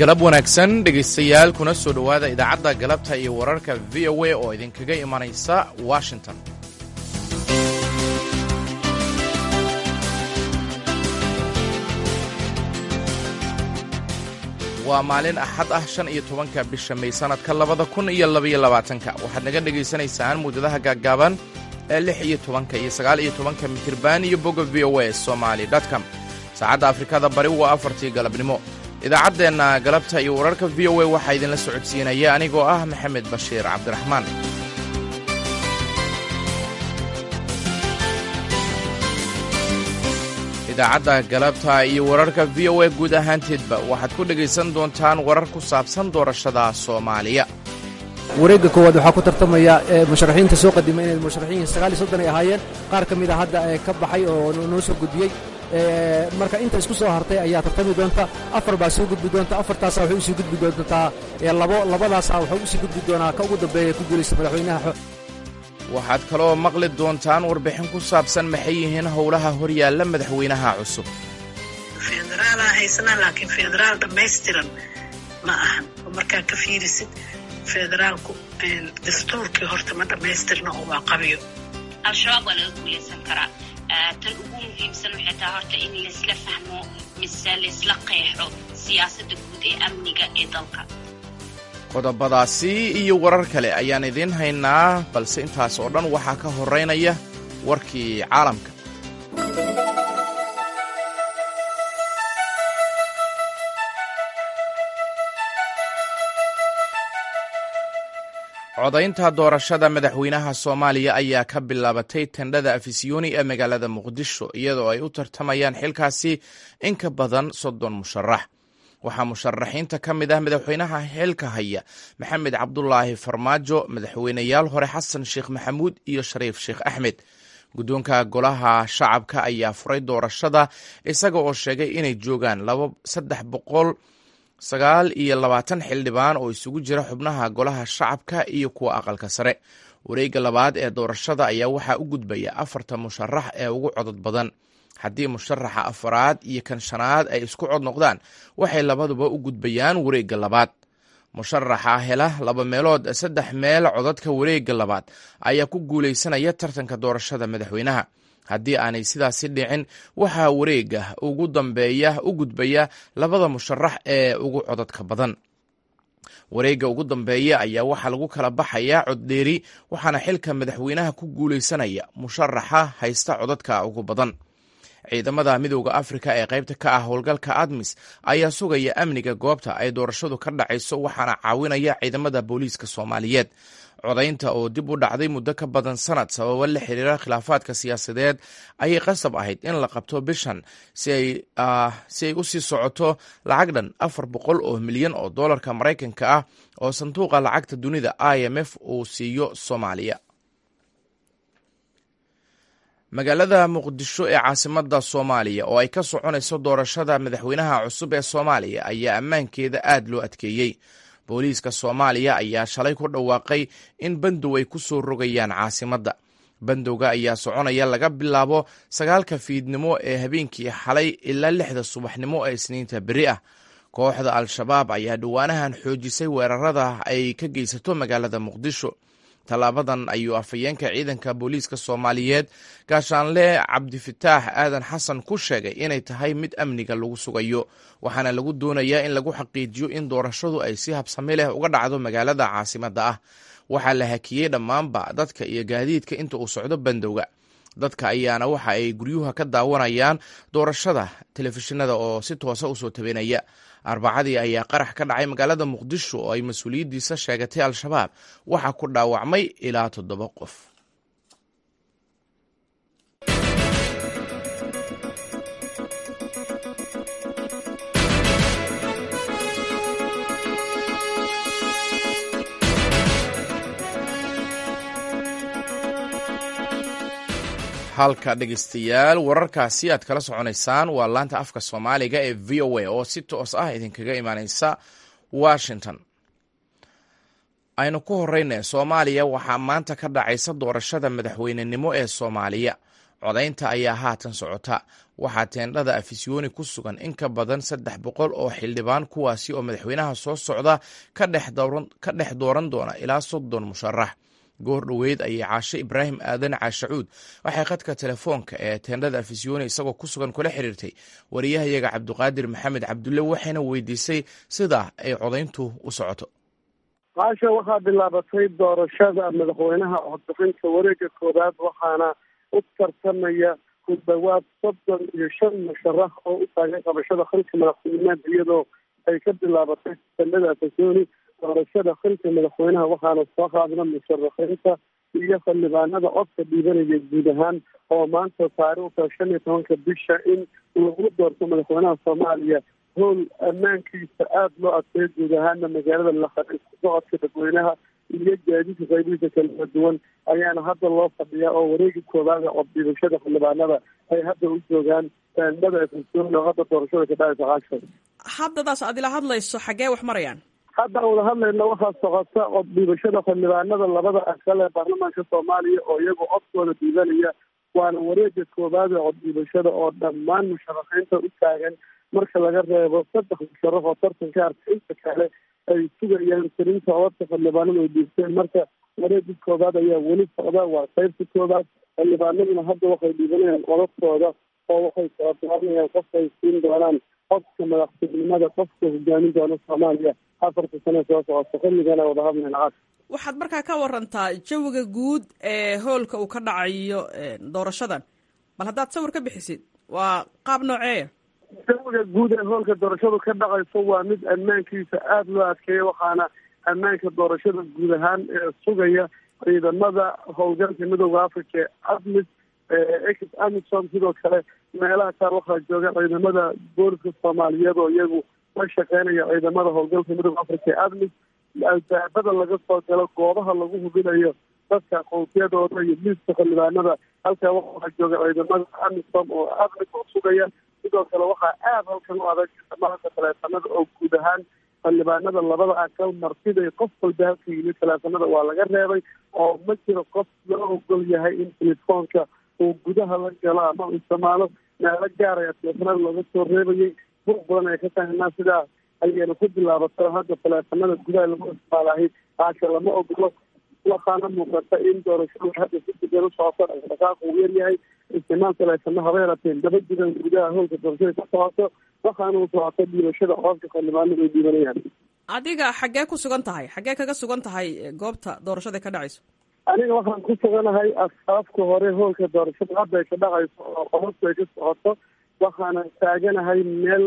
galab wanaagsan dhegaystayaal kuna soo dhowaada idaacadda galabta iyo wararka v o a oo idinkaga imanaysa washington waa maalin axad ah shan iyo tobanka bisha may sannadka labada kun iyo labaiyo labaatanka waxaad naga dhegaysanaysaan muddadaha gaaggaaban ee lix iyo tobanka iyo sagaal iyo tobanka mitirban iyo bogga v o a somaali com saacadda afrikada bari waa afartii galabnimo idaacaddeenna galabta iyo wararka v o a waxaa idinla socodsiinaya anigoo ah maxamed bashiir cabdiraxmaan idaacadda galabta iyo wararka v o a guud ahaanteedba waxaad ku dhegaysan doontaan warar ku saabsan doorashada soomaaliya wareegga koowaad waxaa ku tartamaya musharaxiinta soo qadimay inay musharaxiin sagaal iyo soddon ay ahaayeen qaar ka mid a hadda ka baxay oo noo soo gudbiyey marka inta isku soo hartay ayaa tartami doonta afar baa soo gudbi doonta afartaasa waxay usii gudbi doontaa labo labadaasa waxay usii gudbi doonaa ka ugu dambeeya ku guulaysta madaxweynaha waxaad kaloo maqli doontaan warbixin ku saabsan maxay yihiin howlaha horyaalla madaxweynaha cusub federaalaa haysanaa laakiin federaal dhammaystiran ma ahan oo markaa ka fiirisid federaalku dastuurkii horta ma dhammaystirna oo waa qabiyo al-shabaab waa laga guulaysan karaa tan ugu muhiimsan waxay tahay horta in laysla fahmo mise laysla qeexo siyaasadda guud ee amniga ee dalka qodobadaasi iyo warar kale ayaan idiin haynaa balse intaas oo dhan waxaa ka horeynaya warkii caalamka codaynta doorashada madaxweynaha soomaaliya ayaa ka bilaabatay tendhada afisyooni ee magaalada muqdisho iyadoo ay u tartamayaan xilkaasi in ka badan soddon musharax waxaa musharaxiinta ka mid ah madaxweynaha xilka haya maxamed cabdulaahi farmaajo madaxweyneyaal hore xasan sheekh maxamuud iyo shariif sheekh axmed guddoonka golaha shacabka ayaa furay doorashada isaga oo sheegay inay joogaan saddex boqol sagaal iyo labaatan xildhibaan oo isugu jira xubnaha golaha shacabka iyo kuwa aqalka sare wareegga labaad ee doorashada ayaa waxaa u gudbaya afarta musharax ee ugu codod badan haddii musharaxa afaraad iyo kan shanaad ay isku cod noqdaan waxay labaduba u gudbayaan wareegga labaad musharaxa hela laba meelood saddex meel codadka wareegga labaad ayaa ku guulaysanaya tartanka doorashada madaxweynaha haddii aanay sidaasi dhicin waxaa wareegga ugu dambeeya u gudbaya labada musharax ee ugu codadka badan wareegga ugu dambeeya ayaa waxaa lagu kala baxayaa coddheeri waxaana xilka madaxweynaha ku guulaysanaya musharaxa haysta codadka ugu badan ciidamada midooda afrika ee qaybta ka ah howlgalka admis ayaa sugaya amniga goobta ay doorashadu ka dhacayso waxaana caawinaya ciidamada booliiska soomaaliyeed codaynta oo dib u dhacday muddo ka badan sanad sababo la xiriira khilaafaadka siyaasadeed ayay qasab ahayd in la qabto bishan si ay u sii socoto lacag dhan afar boqol oo milyan oo dollarka maraykanka ah oo sanduuqa lacagta dunida i m f uu siiyo soomaaliya magaalada muqdisho ee caasimada soomaaliya oo ay ka soconayso doorashada madaxweynaha cusub ee soomaaliya ayaa ammaankeeda aad loo adkeeyey booliiska soomaaliya ayaa shalay ku dhawaaqay in bandow ay ku soo rogayaan caasimadda bandowga ayaa soconaya laga bilaabo sagaalka fiidnimo ee habeenkii xalay ilaa lixda subaxnimo ee isniinta beri ah kooxda al-shabaab ayaa dhowaanahan xoojisay weerarada ay ka geysato magaalada muqdisho tallaabadan ayuu afhayeenka ciidanka booliiska soomaaliyeed gaashaanle cabdifataax aadan xasan ku sheegay inay tahay mid amniga lagu sugayo waxaana lagu doonayaa in lagu xaqiijiyo in doorashadu ay si habsami leh uga dhacdo magaalada caasimadda ah waxaa la hakiyey dhammaanba dadka iyo gaadiidka inta uu socdo bandowga dadka ayaana waxa ay guryuha ka daawanayaan doorashada telefishinada oo si toosa usoo tabinaya arbacadii ayaa qarax ka dhacay magaalada muqdisho oo ay mas-uuliyaddiisa sheegatay al-shabaab waxaa ku dhaawacmay ilaa toddoba qof halka dhegeystayaal wararkaasi aad kala soconaysaan waa laanta afka soomaaliga ee v o a oo si toos ah idinkaga imaaneysa washington aynu ku horeyna soomaaliya waxaa maanta ka dhacaysa doorashada madaxweynenimo ee soomaaliya codaynta ayaa haatan socota waxaa teendhada afisyooni ku sugan in ka badan saddex boqol oo xildhibaan kuwaasi oo madaxweynaha soo socda ka dhex dooran doona ilaa soddon musharax goor dhoweyd ayay caashe ibraahim aadan caashacuud waxay khadka telefoonka ee teendhada afisyooni isagoo ku sugan kula xiriirtay wariyahayaga cabduqaadir maxamed cabdulle waxayna weydiisay sida ay codayntu u socoto qaasha waxaa bilaabatay doorashada madaxweynaha codbixinta wareega koowaad waxaana u tartamaya ku dhawaad soddon iyo shan musharax oo u taagay qabashada xilka madaxweyneed iyadoo ay ka bilaabatay teendhada afisyooni doorashada xilka madaxweynaha waxaana soo qaadna musharaxiinta iyo xildhibaanada codka dhiibanaya guud ahaan oo maanta taariikhda shan iyo tobanka bisha in lagu doorto madaxweynaha soomaaliya howl ammaankiisa aada loo adkeeyo guud ahaana magaalada laqan isku socodka dadweynaha iyo gaadiidka qaybihiisa kala duwan ayaana hadda loo fadhiyaa oo wareegi koowaada coddiibashada xildhibaanada ay hadda u joogaan teendhada efesoon oo hadda doorashada ka dhacaysa caasha haddadaas aad ila hadlayso xaggee wax marayaan hadda aan wada hadlayna waxaa socota coddiibashada xildhibaanada labada aqal ee baarlamaanka soomaaliya oo iyagu codkooda dhiibanaya waana wareega koowaad ee coddiibashada oo dhammaan musharaxiinta u taagan marka laga reebo saddex musharax oo tartanka arka inta kale ay sugayaan tirinta codadka xildhibaanada ay dhiibteen marka wareegi koowaad ayaa weli socda waa qaybta koowaad xildhibaanaduna hadda waxay dhiibanayaan codadkooda oo waxay kala dooranayaan qofka ay siin doonaan codka madaxtinimada qofka hogaamin doona soomaaliya afarta sane soo socota xilligana wada hadlayna cas waxaad markaa ka warantaa jawiga guud ee hoolka uu ka dhacayo doorashadan bal haddaad sawir ka bixisid waa qaab nooceeya jawiga guud ee hoolka doorashadu ka dhacayso waa mid ammaankiisa aada loo adkeeya waxaana ammaanka doorashada guud ahaan ee sugaya ciidamada howlgalka midooda africa ee admis ex amisom sidoo kale meelaha qaar waxaa jooga ciidamada booliska soomaaliyeed oo iyagu la shaqeynaya ciidamada howlgalka midooda africa ee admis albaabada laga soo galo goobaha lagu hubinayo dadka aqoonsiyadooda iyo liiska xildhibaanada halkaa waxaa jooga ciidamada amisom oo admis oo sugaya sidoo kale waxaa aada halkan u adag maanta taleefanada oo guud ahaan xildhibaanada labada aqal martiday qof walba halka yimid taleefanada waa laga reebay oo ma jiro qof loo ogol yahay in telefoonka uu gudaha la galo ama uu isticmaalo meelo gaaraya taleefanada looga soo reebayay buuq badan ay ka tahnaa sidaa ayayna ku bilaabato hadda taleefanada gudaha lagu isticmaalahay haasha lama ogolo waxaana muuqata in doorashadu hadda si degan u socoto dhaqdhaqaaq uu yaryahay isticmaal taleefana haba yarateen daba jiran gudaha howlka doorashada ka socoto waxaana u socota dhiibashada codka xildhibaanada ay dhiibanayaan adiga xaggee ku sugan tahay xaggee kaga sugan tahay goobta doorashada ka dhacayso aniga waxaan ku suganahay asaafka hore hoolka doorashada hadda ay ka dhacayso oo qodobku ay ka socoto waxaana taaganahay meel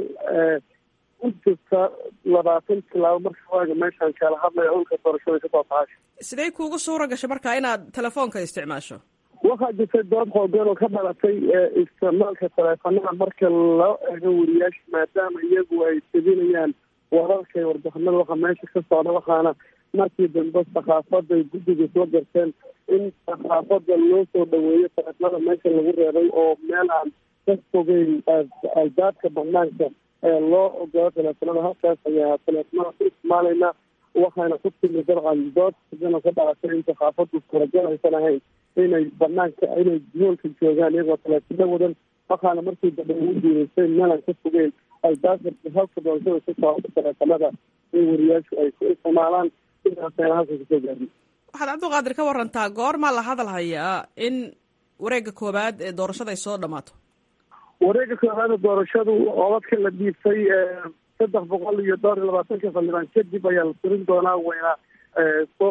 u jirta labaatan tilaabo marka waaga meeshaan kala hadlaya hoolka doorashada kasoo taasha sidee kuugu suura gashay marka inaad telefoonka isticmaasho waxaa jirtay dood xoogan oo ka dhalatay isticmaalka taleefanada marka loo eego wariyaasha maadaama iyagu ay tebinayaan wararka iyo warbixinada waxa meesha ka socda waxaana markii dambe sakaafada guddiga soo garteen in sakaafada loo soo dhaweeyo taleefanada meesha lagu reebay oo meel aan ka fogeyn albaabka banaanka ee loo ogolo taleefanada halkaas ayaa taleefanada ku isticmaalayna waxaana ku timi dabcan dood xoogan oo ka dhalatay in sakaafadu suuragal aysan ahayn inay banaanka inay hoolka joogaan iyagoo taleefano wadan waxaana markii dambe ugu diidaysay meelaan ka fogeyn albaabka halka doorashada ku socota taleefanada in wariyaashu ay ku isticmaalaan sidaasayna halka kasoo gaadin waxaad cabdiqaadir ka warantaa goormaa la hadal hayaa in wareega koowaad ee doorashada ay soo dhamaato wareega koowaada doorashadu codadka la dhiibtay saddex boqol iyo dhowr iyo labaatanka xildhibaan kadib ayaa la tirin doonaa wayna soo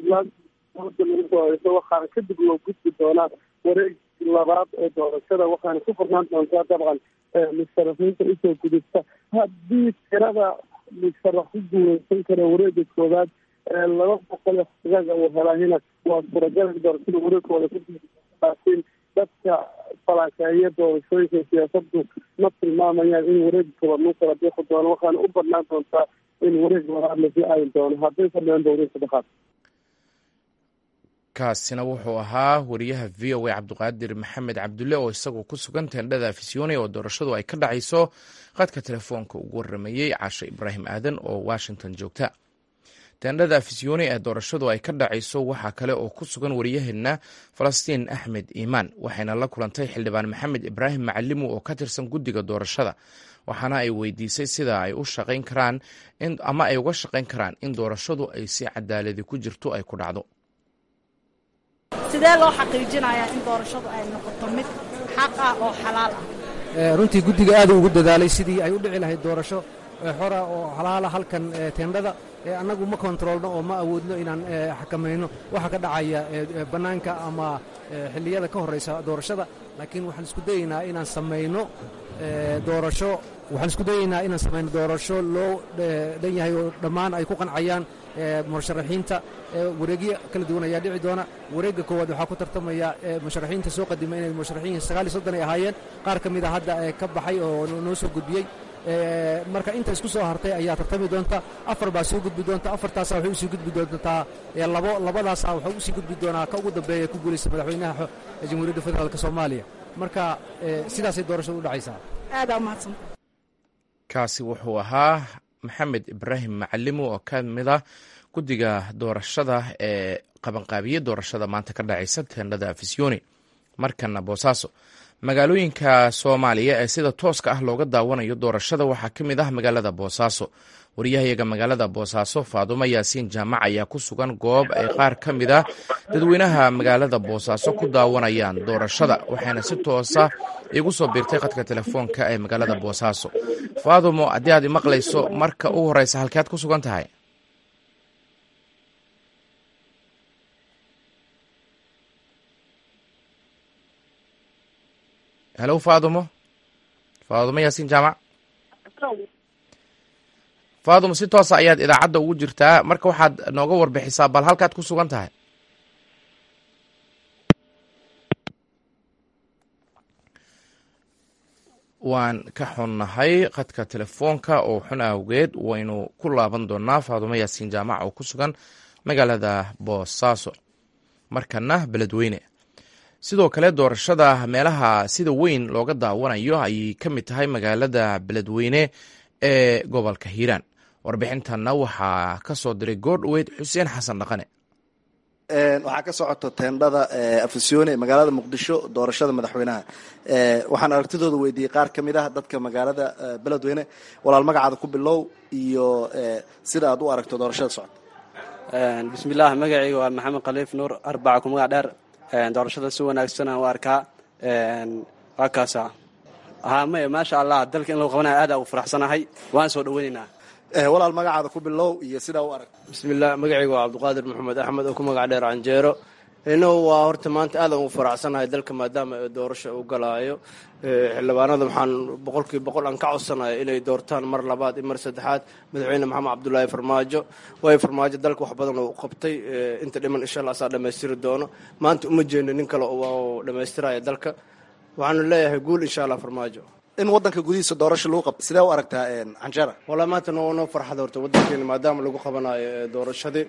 waxaana kadib loo gudbi doonaa wareegi labaad ee doorashada waxaana ku furnaan doontaa dabcan musharaxiinta usoo gudubta haddii tirada musharax ku guuleysan kara wareega koowaad laba boqol iyo xogaaga uu helaahina waa suuragal doorashada wareegkooda kulaakiin dadka falaakeeya doorashooyinka siyaasadu ma tilmaamayaan in wareegi koowaad lagu kala bixi doono waxaana u badnaan doontaa in wareeg labaad lasii aayi doono hadday fadhiyaanba wareeg saddexaad kaasina wuxuu ahaa wariyaha v o a cabdiqaadir maxamed cabdulle oo isagoo ku sugan teendhada afisyooni oo doorashadu ay ka dhacayso qadka telefoonka ugu waramayey caashe ibraahim aadan oo washington joogta teendhada afisyooni ee doorashadu ay ka dhacayso waxaa kale oo ku sugan waryaheena falastiin axmed iimaan waxayna la kulantay xildhibaan maxamed ibraahim macalimu oo ka tirsan guddiga doorashada waxaana ay weydiisay sida ay u shaqayn karaan ama ay uga shaqayn karaan in doorashadu ay si cadaaladi ku jirto ay ku dhacdo sidee loo xaqiijinayaa in doorashadu ay noqoto mid xaq ah oo xalaal ah runtii guddiga aad ugu dadaalay sidii ay u dhici lahayd doorasho xora oo xalaala halkan teendhada annagu ma kontroolno oo ma awoodno inaan xakamayno waxa ka dhacaya bannaanka ama xilliyada ka horraysa doorashada laakiin waxaan isku dayaynaa inaan samayno doorasho waxaan isku dayaynaa inaan samayno doorasho loo dhan yahay oo dhammaan ay ku qancayaan musharaxiinta wareegyo kala duwan ayaa dhici doona wareegga koowaad waxaa ku tartamaya musharaxiinta soo qadima inay musharaxiin sagaal iyo soddon ay ahaayeen qaar ka mid a hadda ka baxay oo noo soo gudbiyey marka inta isku soo hartay ayaa tartami doonta afar baa soo gudbi doonta afartaasa waxay usii gudbi doontaa labo labadaasa waxaa usii gudbi doonaa ka ugu dambeeya ku guulaysta madaxweynaha jamhuuriyadda federaalk soomaaliya marka sidaasay doorashadu u dhacaysaa aadaa umahadsan kaasi wuxuu ahaa maxamed ibraahim macalimu oo ka mid ah guddiga doorashada ee qabanqaabiye doorashada maanta ka dhacaysa teendhada afisyooni markana boosaaso magaalooyinka soomaaliya ee sida tooska ah looga daawanayo doorashada waxaa ka mid ah magaalada boosaaso waryahayaga magaalada boosaaso faadumo yaasiin jaamac ayaa ku sugan goob ay qaar ka mid ah dadweynaha magaalada boosaaso ku daawanayaan doorashada waxayna si toosa igu soo biirtay khadka telefoonka ee magaalada boosaaso faadumo haddii aad imaqlayso marka ugu horeysa halkead ku sugan tahay helo faadumo faadumo yaasiin jaamac faadumo si toosa ayaad idaacadda ugu jirtaa marka waxaad nooga warbixisaa bal halkaad ku sugan tahay waan ka xunnahay khadka telefoonka oo xun awgeed waynu ku laaban doonaa faadumo yaasiin jaamac oo ku sugan magaalada boosaaso markana beledweyne sidoo kale doorashada meelaha sida weyn looga daawanayo ayay ka mid tahay magaalada beledweyne ee gobolka hiiraan warbixintanna waxaa ka soo diray goordhoweyd xuseen xasan dhaqane waxaa ka socoto teendhada afisyoone ee magaalada muqdisho doorashada madaxweynaha waxaan aragtidooda weydiiyey qaar ka mid ah dadka magaalada beledweyne walaal magacaada ku bilow iyo sida aad u aragto doorashada socota bismillaah magacayga waa maxamed khaliif nuur arbaca ku magac dheer doorashada si wanaagsan aan u arkaa waa kaasa haa maya maasha allah dalka in lagu qabanaya aad aan u faraxsanahay waan soo dhaweynaynaa walaal magacaada ku bilow iyo sidaa u aragto bismillaah magacayga waa cabdiqaadir maxamed axmed oo ku magac dheer canjeero innagu waa horta maanta aadaan ugu faraxsanahay dalka maadaama doorasho u galaayo xildhibaanada waxaan boqolkiiba boqol aan ka codsanayo inay doortaan mar labaad iyo mar saddexaad madaxweyne maxamed cabdulaahi farmaajo waayo farmaajo dalka wax badan oo qabtay inta dhiman insha allah asaa dhammaystiri doono maanta uma jeedno nin kale oo dhammaystiraya dalka waxaanu leeyahay guul insha allah farmaajo in wadanka gudihiisa doorasho lagu qabto sidee u aragtaa canjara wallahi maanta noo noo farxada horta wadankeena maadaama lagu qabanayo doorashadii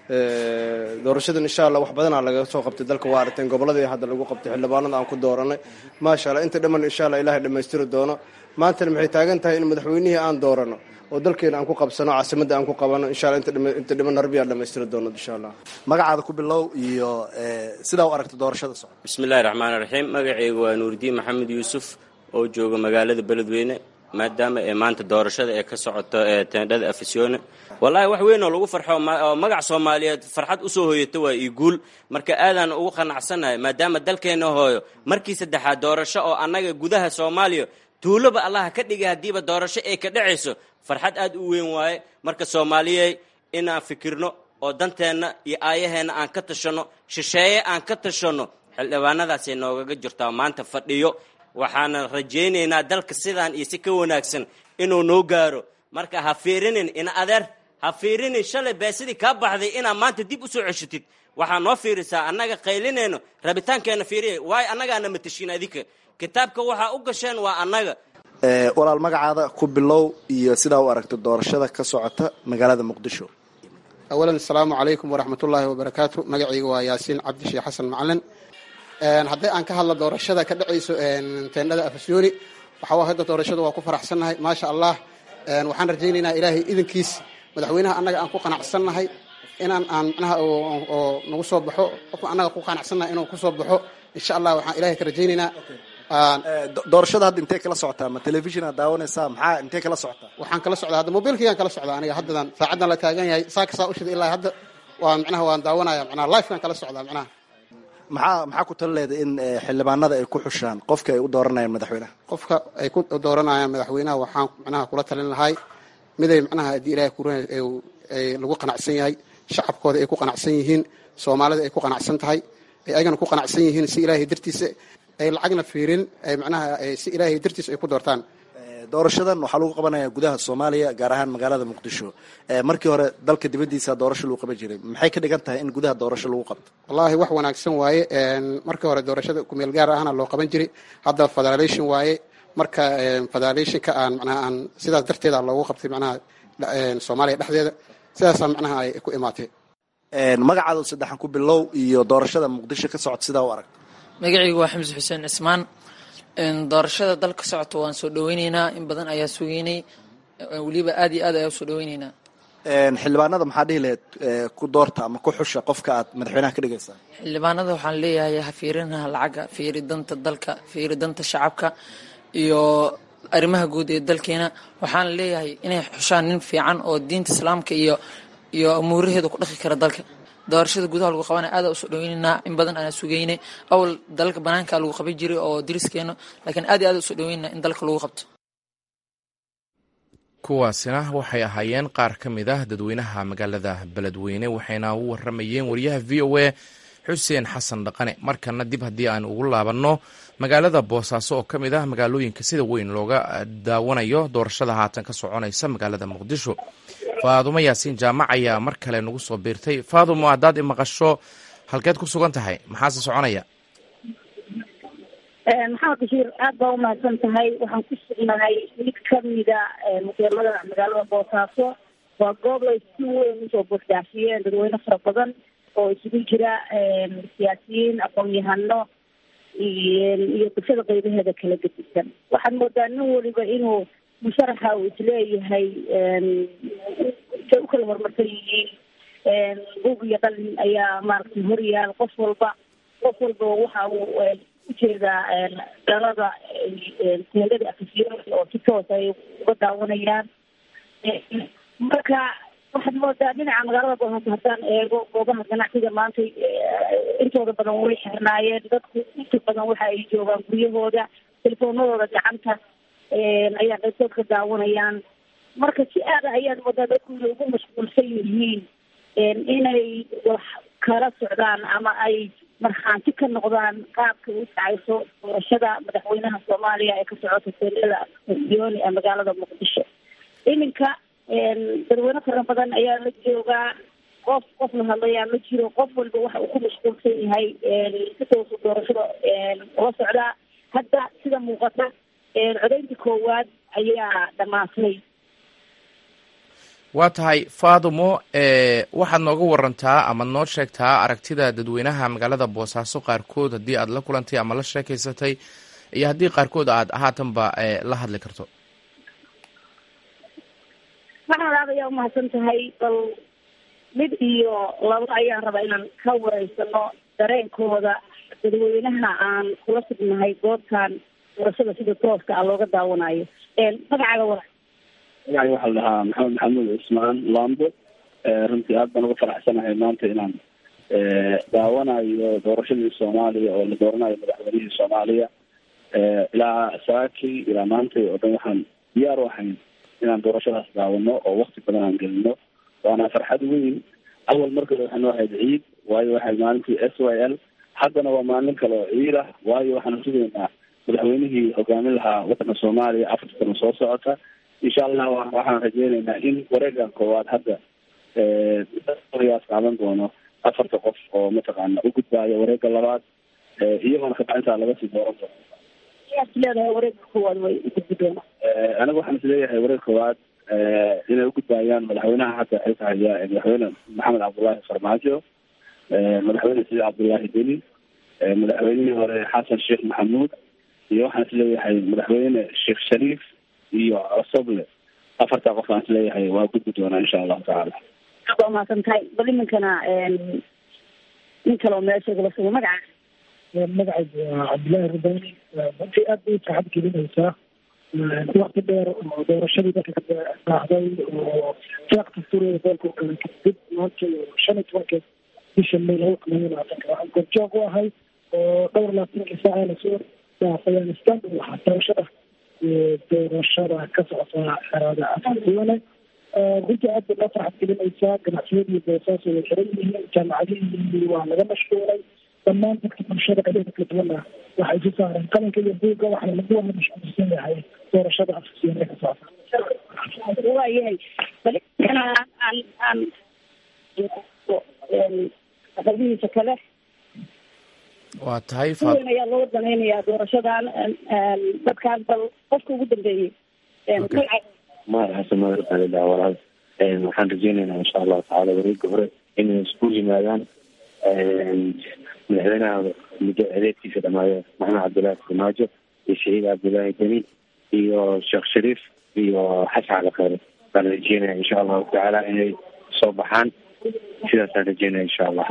doorashadan insha allah wax badanaa laga soo qabtay dalka waa aragteen gobolladii hadda lagu qabtay xildhibaanada aan ku dooranay maasha allah inta dhamman insha allah ilahay dhammaystiri doono maantana maxay taagan tahay in madaxweynihii aan doorano oo dalkeena aan ku qabsano caasimadda aan ku qabano insha allah inta dhiman harbiyaa dhammaystiri doono insha allah magacaada ku bilow iyo sidaa u aragta doorashada socota bismillahi raxmaani raxiim magacaygu waa nuuridiin maxamed yuusuf oo jooga magaalada beledweyne maadaama ee maanta doorashada ee ka socoto ee teendhada afisyoone wallaahi wax weyn oo lagu farxo oo magac soomaaliyeed farxad usoo hoyata waa io guul marka aadaan ugu qanacsannahay maadaama dalkeenna hooyo markii saddexaad doorasho oo annaga gudaha soomaaliya tuuloba allaha ka dhigay haddiiba doorasho ay ka dhacayso farxad aad u weyn waaye marka soomaaliyey inaan fikirno oo danteenna iyo aayaheenna aan ka tashanno shisheeye aan ka tashanno xildhibaanadaasay noogaga jirtaa maanta fadhiyo waxaana rajaynaynaa dalka sidaan iyo si ka wanaagsan inuu noo gaaro marka ha fiirinin ina adeer ha fiirinin shalay beesidii kaa baxday inaad maanta dib u soo ceshitid waxaa noo fiirisaa annaga qaylinayno rabitaankeenna fiiriya waayo annagaana matashiin adinka kitaabka waxaa u gasheen waa annaga walaal magacaada ku bilow iyo sidaa u aragto doorashada ka socota magaalada muqdisho awalan asalaamu calaykum waraxmatullaahi wabarakaatu magacayga waa yaasiin cabdi sheekh xasan macalin hadday aan ka hadla doorashada ka dhacayso teendhada afasyooni waxaa hadda doorashada waa ku faraxsannahay maasha allah waxaan rajaynaynaa ilaahay idankiis madaxweynaha annaga aan ku qanacsannahay inaan aan macnaha oo nagu soo baxo qofka annaga ku qanacsannaha inuu kusoo baxo insha allah waxaan ilahay ka rajaynaynaa doorashada hadda intee kala socotaa ma telefishina daawanaysaa maxaa intee kala socotaa waxaan kala socdaa hadda mobilkaygaan kala socdaa aniga haddadan saacaddan la taagan yahay saaka saa ushida ilaa hadda waa macnaha waan daawanaya macnaha lifekaan kala socdaa macnaha maxaa maxaa ku tala leedahay in xildhibaanada ay ku xushaan qofka ay u dooranayaan madaxweynaha qofka ay ku dooranayaan madaxweynaha waxaan macnaha kula talin lahay miday macnaha haddii ilahay kuran ay lagu qanacsan yahay shacabkooda ay ku qanacsan yihiin soomaalida ay ku qanacsan tahay ay ayagana ku qanacsan yihiin si ilaahay dartiisa ay lacagna fiirin ay macnaha si ilaahay dartiisa ay ku doortaan doorashadan waxaa lagu qabanaya gudaha soomaaliya gaar ahaan magaalada muqdisho markii hore dalka dibaddiisa doorasho lagu qaban jiray maxay ka dhigan tahay in gudaha doorasho lagu qabto wallaahi wax wanaagsan waaye markii hore doorashada kumeel gaar ahna loo qaban jiray hadda federation waaye marka federationka aan macnaha aan sidaas darteeda loogu qabtay macnaha soomaaliya dhexdeeda sidaasaa macnaha ay ku imaatay magacaada saddexan ku bilow iyo doorashada muqdisho ka socota sidaa u aragta magacaygu waa xamse xuseen cismaan doorashada dalka socota waan soo dhaweyneynaa in badan ayaa sugeynay weliba aad iyo aad ayaa usoo dhaweyneynaa xildhibaanada maxaa dhihi lahayd ku doorta ama ku xusha qofka aad madaxweynaha ka dhigaysaa xildhibaanada waxaan leeyahay ha fiirinaha lacagga fiiri danta dalka fiiri danta shacabka iyo arrimaha guud ee dalkeena waxaan leeyahay inay xushaan nin fiican oo diinta islaamka iyo iyo amuuraheeda ku dhaqi kara dalka doorashada gudaha lagu qabana aada usoo dhaweyneynaa in badan aan sugeynay awal dalalka banaanka lagu qaban jiray oo diriskeena laakiin aad iyo aad usoo dhaweynaa in dalka lagu qabto kuwaasina waxay ahaayeen qaar ka mid ah dadweynaha magaalada beledweyne waxayna u waramayeen wariyaha v o a xuseen xasan dhaqane markana dib haddii aan ugu laabanno magaalada boosaaso oo ka mid ah magaalooyinka sida weyn looga daawanayo doorashada haatan ka soconaysa magaalada muqdisho faadumo yaasiin jaamac ayaa mar kale nagu soo biirtay faadumo haddaad imaqasho halkeed ku sugan tahay maxaase soconaya maxamed bashiir aad baa umahadsan tahay waxaan ku sugnahay mid kamida muqeelada magaalada boosaaso waa goob lay si weyn usoo buuxdaafiyeen dadweyne fara badan oo isugu jira siyaasiyiin aqoon-yahano iyo bulshada qeybaheeda kala gedisan waxaad moodaa nin waliba inuu musharaxa uu isleeyahay say u kala horumarsan yihiin bug iyo qalin ayaa maaragtay horyaal qof walba qof walba waxa uu ujeedaa dhalada teendada afisyoon oo si toos ay uga daawanayaan marka waxaad moodaa dhinaca magaalada boosaaso haddaan eego goobaha ganacsiga maanta intooda badan way xirnaayeen dadku inta badan waxa ay joogaan guryahooda telefoonadooda gacanta ayaa qaybtood ka daawanayaan marka si aada ayaad moodaa dadku inay ugu mashquulsan yihiin inay wax kala socdaan ama ay markhaanti ka noqdaan qaabka u dhacayso doorashada madaxweynaha soomaaliya ee ka socota teelada yooni ee magaalada muqdisho iminka dadweyne fara badan ayaa la joogaa qof qof la hadlayaa ma jiro qof walba waxa uu ku mashquulsan yahay si toosu doorashada ula socdaa hadda sida muuqata codaynta koowaad ayaa dhamaatay waa tahay faadumo waxaad nooga warantaa ama noo sheegtaa aragtida dadweynaha magaalada boosaaso qaarkood haddii aad la kulantay ama la sheekeysatay iyo haddii qaarkood aad haatanba la hadli karto maxamed aad ayaa umahadsan tahay bal mid iyo labo ayaan rabaa inaan ka wareysano dareenkooda dadweynaha aan kula sugnahay goobtan doorashada sida tooska ah looga daawanayo magacaaga wara magacay waxaa la dhahaa maxamed maxamuud cismaan lambo runtii aad baan uga faraxsanahay maanta inaan daawanayo doorashadii soomaaliya oo la dooranayo madaxweynihii soomaaliya ilaa saaki ilaa maanta oo dhan waxaan diyaar u ahayn inaan doorashadaas daawano oo wakti badan aan gelino waana farxad weyn awal markale waxay noo ahayd ciid waayo waxay maalintii s y l haddana waa maalin kale oo ciid ah waayo waxaanu sugaynaa madaxweynihii hogaamin lahaa wadanka soomaaliya afarta sano soo socota insha allah waxaan rajeyneynaa in wareegan koowaad hadda yaas qaadan doono afarta qof oo mataqaana u gudbaayo wareega labaad iyagoona kabacdintaa laga sii dooran doono yaad leedahay wareega koowaad way u gudbi doonaa aniga waxaan isleeyahay wareeg koowaad inay ugudbaayaan madaxweynaha hadda xilka haya madaxweyne maxamed cabdullaahi farmaajo madaxweyne sidi cabdullaahi deni madaxweynihii hore xasan sheekh maxamuud iyo waxaan isleeyahay madaxweyne sheekh shariif iyo cosoble afartaa qof aan isleeyahay waa gudbi doonaa insha allahu tacaala waa mahadsan tahay bal iminkana nin kaleo meesha kula sugo magaca magacaygu waa cabdillaahi rabani runtii aad bay farxad gelinaysaa wakti dheer oo doorashadii dadka ka raacday oo seeq dastuuriga dalka u galay kadib maanta shan iyo tobankeed bisha may laba kun iyo labaatanka waxaan goobjoog u ahay oo dhowr labaatankii saaca lasoo dhaafay afghanistan waxaa doorashada doorashada ka socota xeraada afduwane runtii aad bay noo farxad gelinaysaa ganacsiyadii boosaaso way xiran yihiin jaamacadihii waa laga mashquulay dhammaan dadka bulshada qadeeda kala duwana waxay isu saareen qalinka iyo buugga waxaana lagu wada mashquulsan yahay doorashada afsiine ka socota waayahay bal aan aan aan aqabihiisa kale waa tahay si weyn ayaa loo danaynayaa doorashadan dadkaan bal qofka ugu dambeeyey mahad xasan madar baa ladhaha walaal waxaan rajeynaynaa insha allahu tacaala wareega hore inay isku yimaadaan madaxweynaha muddo adeegtiisa dhamaayo maxamed cabdillaahi farmaajo iyo shahiid cabdillaahi deni iyo sheekh shariif iyo xasan cali khayre baan rajeynaya insha allahu tacaala inay soo baxaan sidaasaan rajeynaya insha allah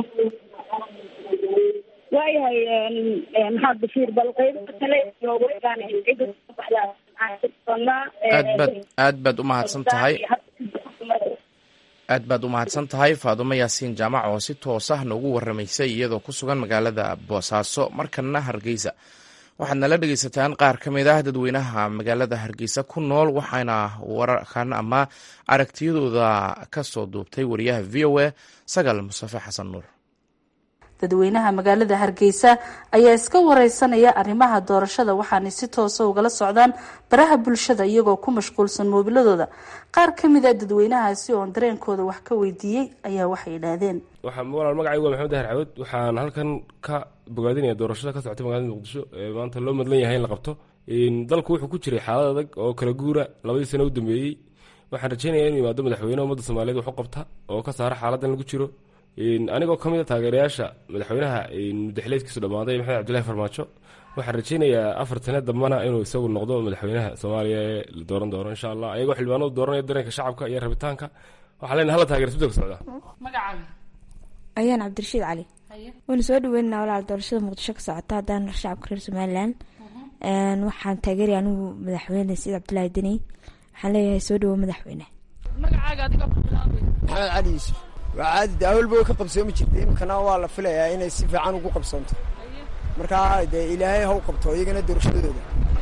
waayahay maxamed bashiir bal qeybo kale iyo weegaan cidda soo baxdaa aad baad aad baad u mahadsan tahay aad baad u mahadsan tahay faadumo yaasiin jaamac oo si toos ah noogu waramaysay iyadoo ku sugan magaalada boosaaso markana hargeysa waxaad nala dhegeysataan qaar ka mid ah dadweynaha magaalada hargeysa ku nool waxaana wararkan ama aragtiyadooda ka soo duubtay wariyaha v o a sagaal mustafe xasan nuur dadweynaha magaalada hargeysa ayaa iska wareysanaya arrimaha doorashada waxaanay si toosa ugala socdaan baraha bulshada iyagoo ku mashquulsan moobiladooda qaar ka mid a dadweynahaasi oon dareenkooda wax ka weydiiyey ayaa waxay yidhaahdeen walaal magacaygu waa maxamed dahar cawad waxaan halkan ka bogaadinaya doorashada ka socotay magaalada muqdisho ee maanta loo madlan yahay in la qabto dalku wuxuu ku jiray xaalad adag oo kala guura labadii sano u dambeeyey waxaan rajeynaya inuu yimaado madaxweyne ummadda soomaaliyeed wax u qabta oo ka saara xaaladan lagu jiro anigoo ka mid a taageerayaasha madaxweynaha mudaxileedkiisu dhammaaday maxamed cabdillahi farmaajo waxaan rajeynayaa afar sane dambana inuu isagu noqdo madaxweynaha soomaaliya ee la dooran doono insha allah ayagoo xildhibaanadu dooranaya dareenka shacabka iyo rabitaanka waxaa leenahay hala taageer isbedelka socda ayaan cabdirashiid cali waana soo dhaweynaa walaal doorashada muqdisho ka socota haddaan shacabka reer somalilan waxaan taageeraya anigu madaxweyne said cabdillaahi deni waxaan leeyahay soo dhawo madaxweyne maxamed cali yuusuf waa caadi de awalba way ka qabsoomi jirtay imikana waa la filayaa inay si fiican ugu qabsoonto markaa dee ilaahay haw qabto iyagana doorashadooda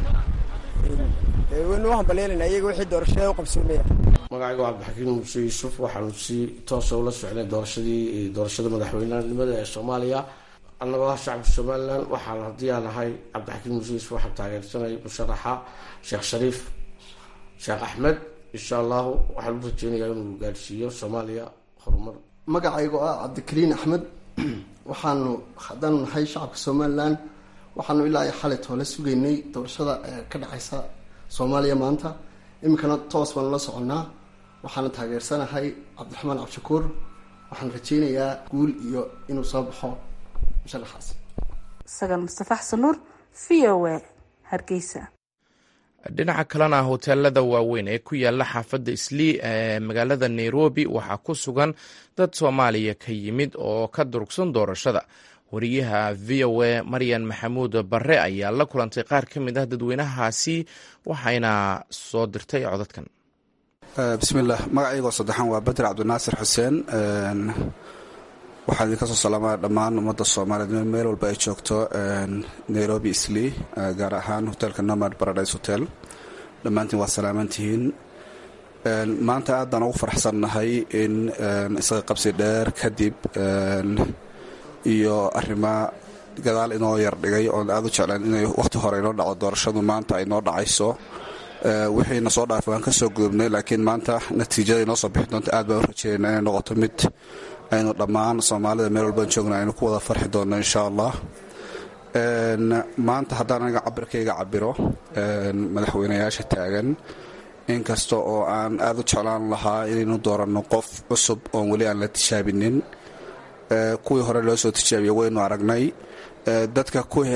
waynu u hambaleelana iyaga wixii doorashada u qabsoomaya magacayga waa cabdixakiim muuse yuusuf waxaanu si toosa ula socnay doorashadii doorashada madaxweynenimada ee soomaaliya annagoo ah shacabka somalilan waxaan haddii aan ahay cabdixakiim muuse yuusuf waxaan taageersanay musharaxa sheekh shariif sheekh axmed insha allahu waxaan u rajeynayaa inuu gaadhsiiyo soomaaliya horumar magacaygo ah cabdikariin axmed waxaanu haddaanu nahay shacabka somalilan waxaanu ilaa iyo xalay toole sugaynay doorashada ka dhacaysa soomaaliya maanta iminkana toos baanu la soconnaa waxaana taageersanahay cabdiraxmaan cabdishakuur waxaan rajeynayaa guul iyo inuu soo baxo musharaxaas sagaal mustafa xasan nuur v o a hargeysa dhinaca kalena hoteelada waaweyn ee ku yaala xaafadda islii ee magaalada nairobi waxaa ku sugan dad soomaaliya ka yimid oo ka durugsan doorashada wariyaha v o a maryan maxamuud barre ayaa la kulantay qaar ka mid ah dadweynahaasi waxayna soo dirtay codadkan bismillaah magacaygoo saddexaan waa bader cabdinaasir xuseen waxaan idinka soo salaamaa dhammaan ummadda soomaaliyeed meel walba ay joogto nairobi islii gaar ahaan hoteelka nomad paradise hotel dhammaantiin waa salaamantihiin maanta aad baan ugu faraxsannahay in isaga qabsi dheer kadib iyo arrima gadaal inoo yar dhigay oon aad u jeclaan inay wakhti hore inoo dhaco doorashadu maanta ay noo dhacayso wixiina soo dhaafay waan ka soo gudubnay laakiin maanta natiijada inoo soo bixi doonta aad baan u rajeynayna inay noqoto mid aynu dhammaan soomaalida meel walbaan joogna aynu ku wada farxi doonno insha allah maanta haddaan aniga cabirkayga cabiro madaxweynayaasha taagan inkasta oo aan aad u jeclaan lahaa inaynu dooranno qof cusub oon weli aan la tijaabinin kuwii hore loo soo tijaabiya waynu aragnay dadka ku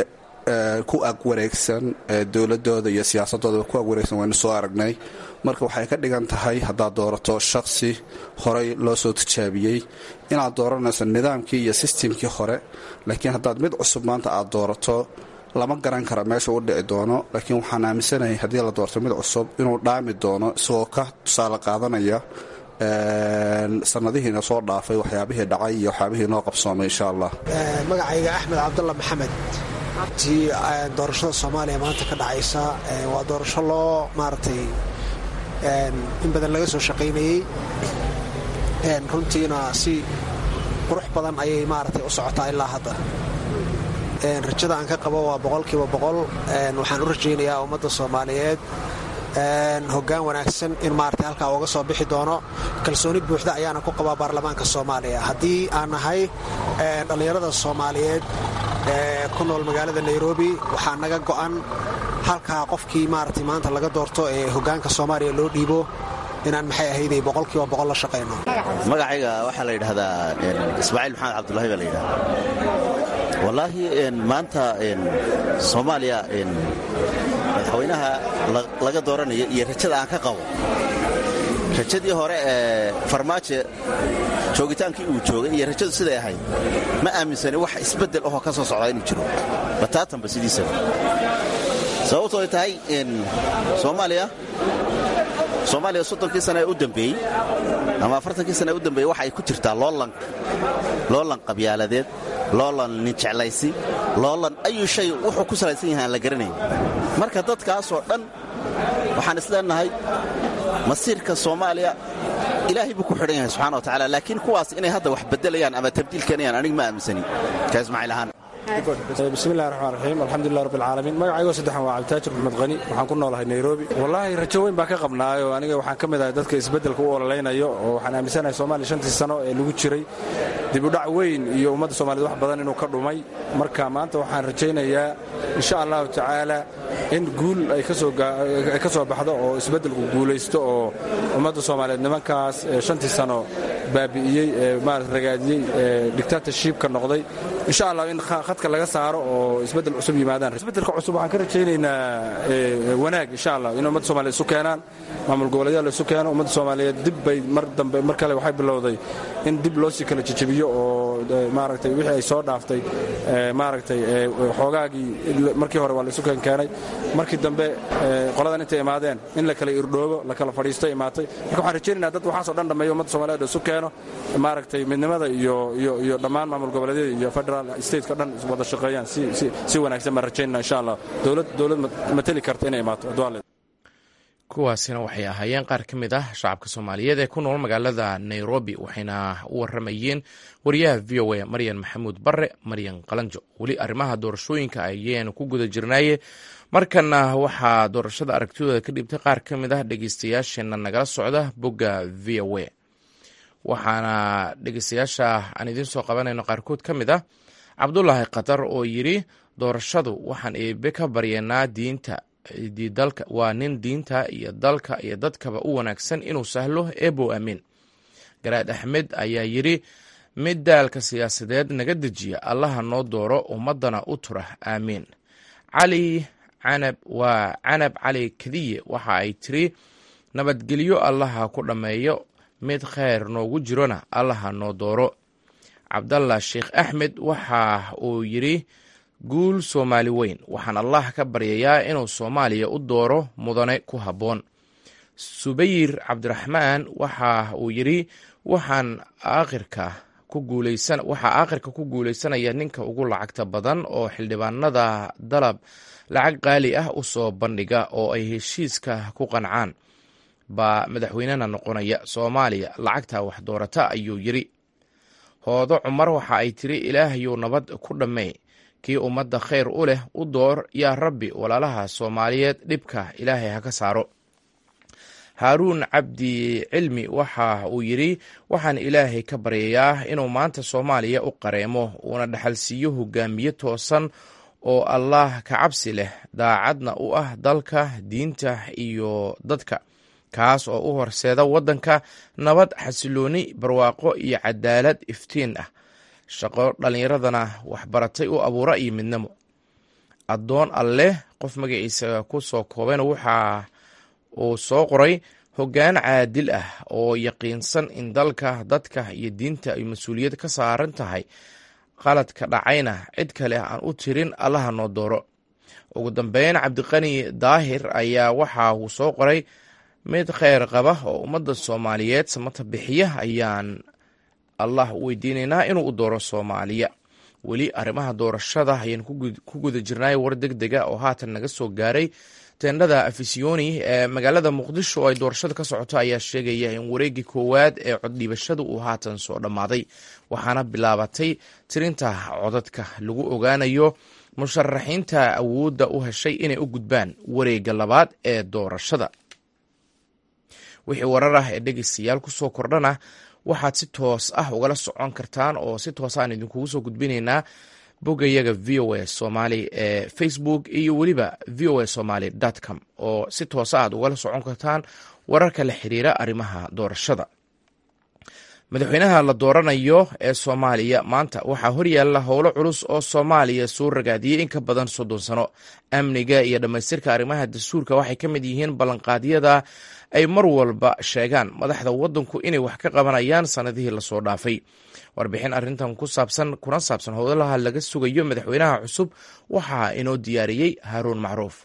ku ag wareegsan dowladooda iyo siyaasadooda ku ag wareegsan waynu soo aragnay marka waxay ka dhigan tahay haddaad doorato shakhsi horey loo soo tijaabiyey inaad dooranayso nidaamkii iyo sistemkii hore laakiin haddaad mid cusub maanta aad doorato lama garan kara meesha u dhici doono laakiin waxaan aaminsanahay haddii la doorto mid cusub inuu dhaami doono isagoo ka tusaale qaadanaya sanadihiina soo dhaafay waxyaabihii dhacay iyo waxyaabihii noo qabsoomay insha allah magacayga axmed cabdulla maxamed tii doorashada soomaaliya maanta ka dhacaysa waa doorasho loo maaragtay in badan laga soo shaqaynayey runtiina si qurux badan ayay maaragtay u socotaa ilaa hadda rajada aan ka qabo waa boqolkiiba boqol waxaan u rajaynayaa ummadda soomaaliyeed hoggaan wanaagsan in maaragtay halkaa uga soo bixi doono kalsooni buuxda ayaana ku qabaa baarlamaanka soomaaliya haddii aan nahay dhallinyarada soomaaliyeed ee ku nool magaalada nairobi waxaa naga go'an halkaa qofkii maaragtay maanta laga doorto ee hoggaanka soomaaliya loo dhiibo inaan maxay ahayday boqolkiiba boqol la shaqayno magacayga waxaa la yidhahdaa ismaaciil maxamed cabdulahi baa la yidhahdaa wallaahi maanta soomaaliya madaxweynaha laga dooranaya iyo rajada aan ka qabo rajadii hore ee farmaajo joogitaankii uu joogay iyo rajadu siday ahayd ma aaminsani wax isbeddel ahoo ka soo socdaa inuu jiro bataatanba sidiisaba sababto ay tahay soomaaliya soomaaliya soddonkii sana ee u dambeeyey ama afartankii sana ee u dambeeyey waxa ay ku jirtaa loolan qabyaaladeed loolan ninjeclaysi loolan ayu shay wuxuu ku salaysan yahay aan la garanayn marka dadkaasoo dhan waxaan isleenahay masiirka soomaaliya ilaahay buu ku xidhan yahay subxana wa tacala laakiin kuwaas inay hadda wax beddelayaan ama tabdiil keenayaan aniga ma aaminsani ka ismaaciil ahaan bismillahi raxmaan raxiim alxamdulilah rabbi alcaalamiin magacaygo saddexan waa cabditaajir maxmed qani waxaan ku noolahay nairobi wallaahi rajo weyn baan ka qabnaayo aniga waxaan ka mid ahay dadka isbeddelka u ololaynayo oo waxaan aaminsanahay soomaaliya shantii sano ee lagu jiray dibudhac weyn iyo ummadda soomaaliyed wax badan inuu ka dhumay marka maanta waxaan rajaynayaa insha allahu tacaala in guul ay ka soo baxdo oo isbeddelku guulaysto oo ummadda soomaaliyeed nimankaas shantii sano baabi'iyey ee maarata ragaadiyey ee dictatorshipka noqday insha allah in khadka laga saaro oo isbeddel cusub yimaadaan isbeddelka cusub waxaan ka rajaynaynaa wanaag insha allah in ummadda soomaliyeed isu keenaan maamul goboleedyada la isu keeno ummadda soomaaliyeed dib bay mar dambe mar kale waxay bilowday in dib loo sii kala jejebiyo oo maaragtay wixii ay soo dhaaftay maaragtay xoogaagii markii hore waa la isu keenkeenay markii dambe qoladan intay imaadeen in la kala irdhoobo la kala fadhiisto imaatay marka waxaan rajaynaynaa dad waxaasoo dhan dhammeeyo ummadda soomaliyeed isu keeno maaragtay midnimada iyo iyo iyo dhammaan maamul goboleedyada iyo federal stateka dhan wada shaqeeyaan si si si wanaagsan baan rajaynaa insha allah dowlad dowlad mateli karta inay imaato adwaale kuwaasina waxay ahaayeen qaar ka mid ah shacabka soomaaliyeed ee ku nool magaalada nairobi waxayna u waramayeen wariyaha v o a maryan maxamuud bare maryan qalanjo weli arrimaha doorashooyinka ayaynu ku guda jirnaaye markana waxaa doorashada aragtidooda ka dhibtay qaar ka mid ah dhegeystayaasheenna nagala socda bogga v o a waxaana dhegeystayaasha aan idiin soo qabanayno qaarkood ka mid ah cabdulaahi qatar oo yidhi doorashadu waxaan eebe ka baryanaa diinta dalka waa nin diinta iyo dalka iyo dadkaba u wanaagsan inuu sahlo eebow amiin garaad axmed ayaa yidhi mid daalka siyaasadeed naga dejiya allaha noo dooro ummadana u tura aamiin cali canab waa canab cali kadiye waxa ay tiri nabadgelyo allaha ku dhammeeyo mid kheyr noogu jirona allaha noo dooro cabdallah sheekh axmed waxa uu yidhi guul soomaali weyn waxaan allah ka baryayaa inuu soomaaliya u dooro mudane ku habboon subayir cabdiraxmaan waxa uu yidhi waxaan aakhirka ku guulaysan waxaa aakhirka ku guulaysanaya ninka ugu lacagta badan oo xildhibaanada dalab lacag qaali ah u soo bandhiga oo ay heshiiska ku qancaan baa madaxweynena noqonaya soomaaliya lacagta wax doorata ayuu yidhi hoodo cumar waxa ay tiri ilaahayuu nabad ku dhammey kii ummadda khayr u leh u door yaa rabbi walaalaha soomaaliyeed dhibka ilaahay ha ka saaro haaruun cabdi cilmi waxa uu yidhi waxaan ilaahay ka baryayaa inuu maanta soomaaliya u qareemo uuna dhaxalsiiyo hogaamiye toosan oo allaah ka cabsi leh daacadna u ah dalka diinta iyo dadka kaas oo u horseeda waddanka nabad xasilooni barwaaqo iyo cadaalad iftiin ah shaqo dhallinyaradana waxbaratay u abuura iyo midnimo addoon alleh qof magaciisa ku soo koobayna waxa uu soo qoray hoggaan caadil ah oo yaqiinsan in dalka dadka iyo diinta ay mas-uuliyad ka saaran tahay qaladka dhacayna cid kale aan u tirin allaha noo dooro ugu dambeyn cabdiqani daahir ayaa waxa uu soo qoray mid kheyr qaba oo ummadda soomaaliyeed samata bixiya ayaan allah u weydiinaynaa inuu u dooro soomaaliya weli arrimaha doorashada ayaan ku guda jirnay war deg dega oo haatan naga soo gaaray teendhada afisiyoni ee magaalada muqdisho oo ay doorashada ka socoto ayaa sheegaya in wareegii koowaad ee coddhiibashada uu haatan soo dhammaaday waxaana bilaabatay tirinta codadka lagu ogaanayo musharaxiinta awoodda u heshay inay u gudbaan wareegga labaad ee doorashada wixii warar ah ee dhegeystayaal kusoo kordhana waxaad si toos ah ugala socon kartaan oo si toos aan idinkugu soo gudbinaynaa boggayaga v o a somaali ee facebook iyo weliba v o a somaly com oo si toosa aad ugala socon kartaan wararka la xiriira arrimaha doorashada madaxweynaha la dooranayo ee soomaaliya maanta waxaa horyaalla howlo culus oo soomaaliya soo ragaadiyey in ka badan soddon sano amniga iyo dhammaystirka arrimaha dastuurka waxay ka mid yihiin ballanqaadyada ay mar walba sheegaan madaxda waddanku inay wax ka qabanayaan sannadihii lasoo dhaafay warbixin arrintan ku saabsan kuna saabsan howlaha laga sugayo madaxweynaha cusub waxaa inoo diyaariyey haaruun macruuf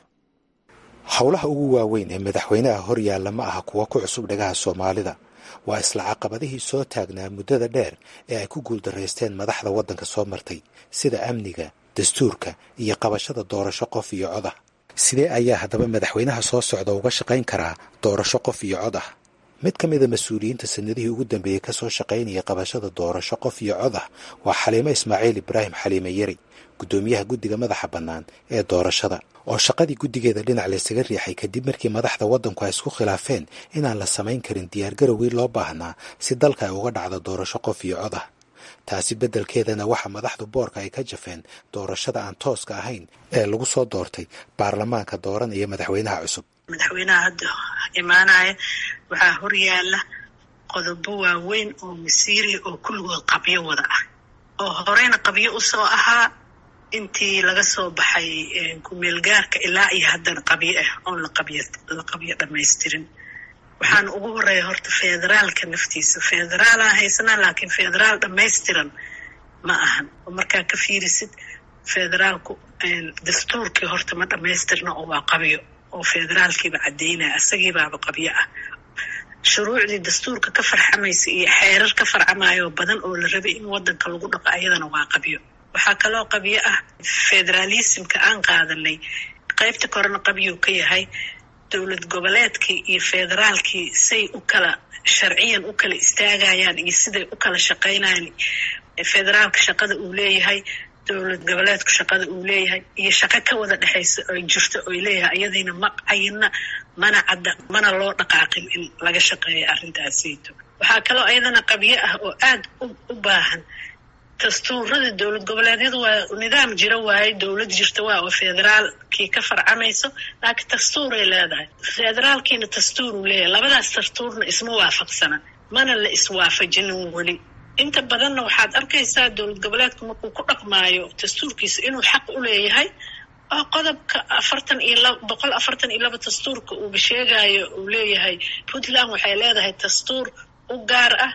howlaha ugu waaweyn ee madaxweynaha horyaalla ma aha kuwa ku cusub dhagaha soomaalida waa isla caqabadihii soo taagnaa muddada dheer ee ay ku guuldaraysteen madaxda waddanka soo martay sida amniga dastuurka iyo qabashada doorasho qof iyo cod ah sidee ayaa haddaba madaxweynaha soo socda uga shaqayn karaa doorasho qof iyo cod ah mid ka mida mas-uuliyiinta sanadihii ugu dambeeyey ka soo shaqaynaya qabashada doorasho qof iyo cod ah waa xaliimo ismaaciil ibraahim xaliime yari guddoomiyaha guddiga madaxa bannaan ee doorashada oo shaqadii guddigeeda dhinac laysaga riixay kadib markii madaxda waddanku ay isku khilaafeen inaan la samayn karin diyaargarowgii loo baahnaa si dalka ay uga dhacdo doorasho qof iyo cod ah taasi beddelkeedana waxaa madaxdu boorka ay ka jafeen doorashada aan tooska ahayn ee lagu soo doortay baarlamaanka dooranaya madaxweynaha cusub madaxweynaha hadda imaanaya waxaa horyaala qodobo waaweyn oo masiiriya oo kulligood qabyo wada ah oo horeyna qabyo usoo ahaa intii laga soo baxay kumeelgaarka ilaa iyo haddana qabyo ah oon laqabyo la qabyo dhamaystirin waxaana ugu horeeya horta federaalka naftiisa federaalaan haysanaa laakiin federaal dhamaystiran ma ahan oo markaa ka fiirisid federaalku dastuurkii horta ma dhamaystirna oo waa qabyo oo federaalkiiba caddeynaya isagiibaaba qabyo ah shuruucdii dastuurka ka farxamaysa iyo xeerar ka farcamayo badan oo la rabay in wadanka lagu dhaqo ayadana waa qabyo waxaa kaloo qabyo ah federaalismka aan qaadanay qaybta korena qabyuu ka yahay dowlad goboleedkii iyo federaalkii say u kala sharciyan u kala istaagayaan iyo siday u kala shaqaynayaan federaalka shaqada uu leeyahay dowlad goboleedku shaqada uu leeyahay iyo shaqo ka wada dhexaysa oy jirto oy leeyahay iyadiina ma cayina mana cadda mana loo dhaqaaqin in laga shaqeeya arrintaasayto waxaa kaloo ayadana qabyo ah oo aad u baahan dastuurada dowlad goboleedyadu waa nidaam jira waaye dowlad jirta waa oo federaalkii ka farcamayso laakiin dastuuray leedahay federaalkiina dastuuruu leeyahay labadaas dastuurna isma waafaqsana mana la iswaafajinin weli inta badanna waxaad arkaysaa dowlad goboleedku markuu ku dhaqmaayo dastuurkiisa inuu xaq u leeyahay oo qodobka afartan iyo laba boqol afartan iyo laba dastuurka uuba sheegayo uu leeyahay puntland waxay leedahay dastuur u gaar ah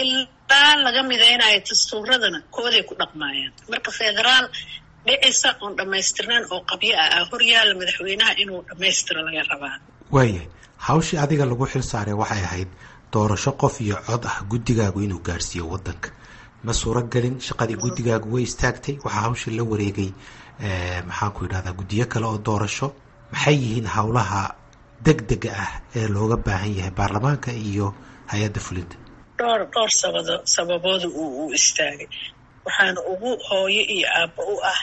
ilaa laga midaynayo dastuuradana kooday ku dhaqmaayaan marka federaal dhicisa oon dhammaystirnayn oo qabyo ah ah horyaala madaxweynaha inuu dhammaystiro laga rabaa waayahay hawshii adiga lagu xil saaray waxay ahayd doorasho qof iyo cod ah guddigaagu inuu gaarhsiiyo waddanka ma suuragelin shaqadii guddigaagu way istaagtay waxaa hawshii la wareegay maxaanku yidhahdaa guddiyo kale oo doorasho maxay yihiin howlaha deg dega ah ee looga baahan yahay baarlamaanka iyo hay-adda fulinta dhowr dhowr sabado sababooda uu u istaagay waxaana ugu hooyo iyo aabba u ah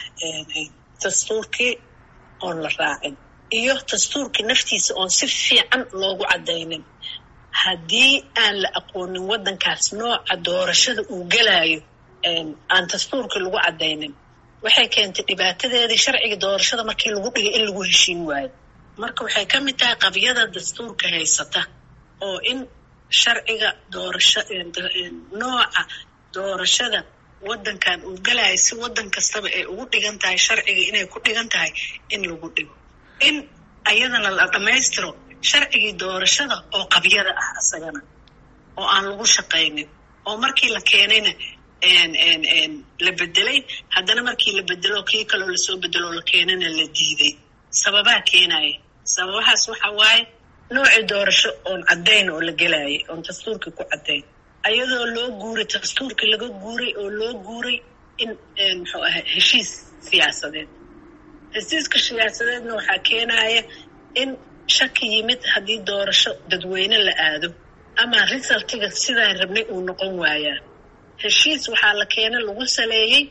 dastuurkii oon la raacin iyo dastuurkii naftiisa oon si fiican loogu caddaynin haddii aan la aqoonin waddankaas nooca doorashada uu gelaayo aan dastuurkii lagu caddaynin waxay keentay dhibaatadeedii sharciga doorashada markii lagu dhigay in lagu heshiin waayo marka waxay ka mid tahay qabyada dastuurka haysata oo in sharciga doorasho nooca doorashada wadankan uu galayo si wadan kastaba ay ugu dhigan tahay sharciga inay ku dhigan tahay in lagu dhigo in ayadana la dhammaystiro sharcigii doorashada oo qabyada ah asagana oo aan lagu shaqaynin oo markii la keenayna la bedelay haddana markii la bedelo kii kaloo lasoo bedelo la keenana la diiday sababaa keenaya sababahaas waxa waaye noocii doorasho oon caddayn oo la gelayay oon dastuurkii ku caddayn ayadoo loo guuray dastuurkii laga guuray oo loo guuray in muxuu ahay heshiis siyaasadeed heshiiska siyaasadeedna waxaa keenaya in shaki yimid haddii doorasho dadweyne la aado ama resultiga sidaan rabnay uu noqon waayaa heshiis waxaa la keena lagu saleeyey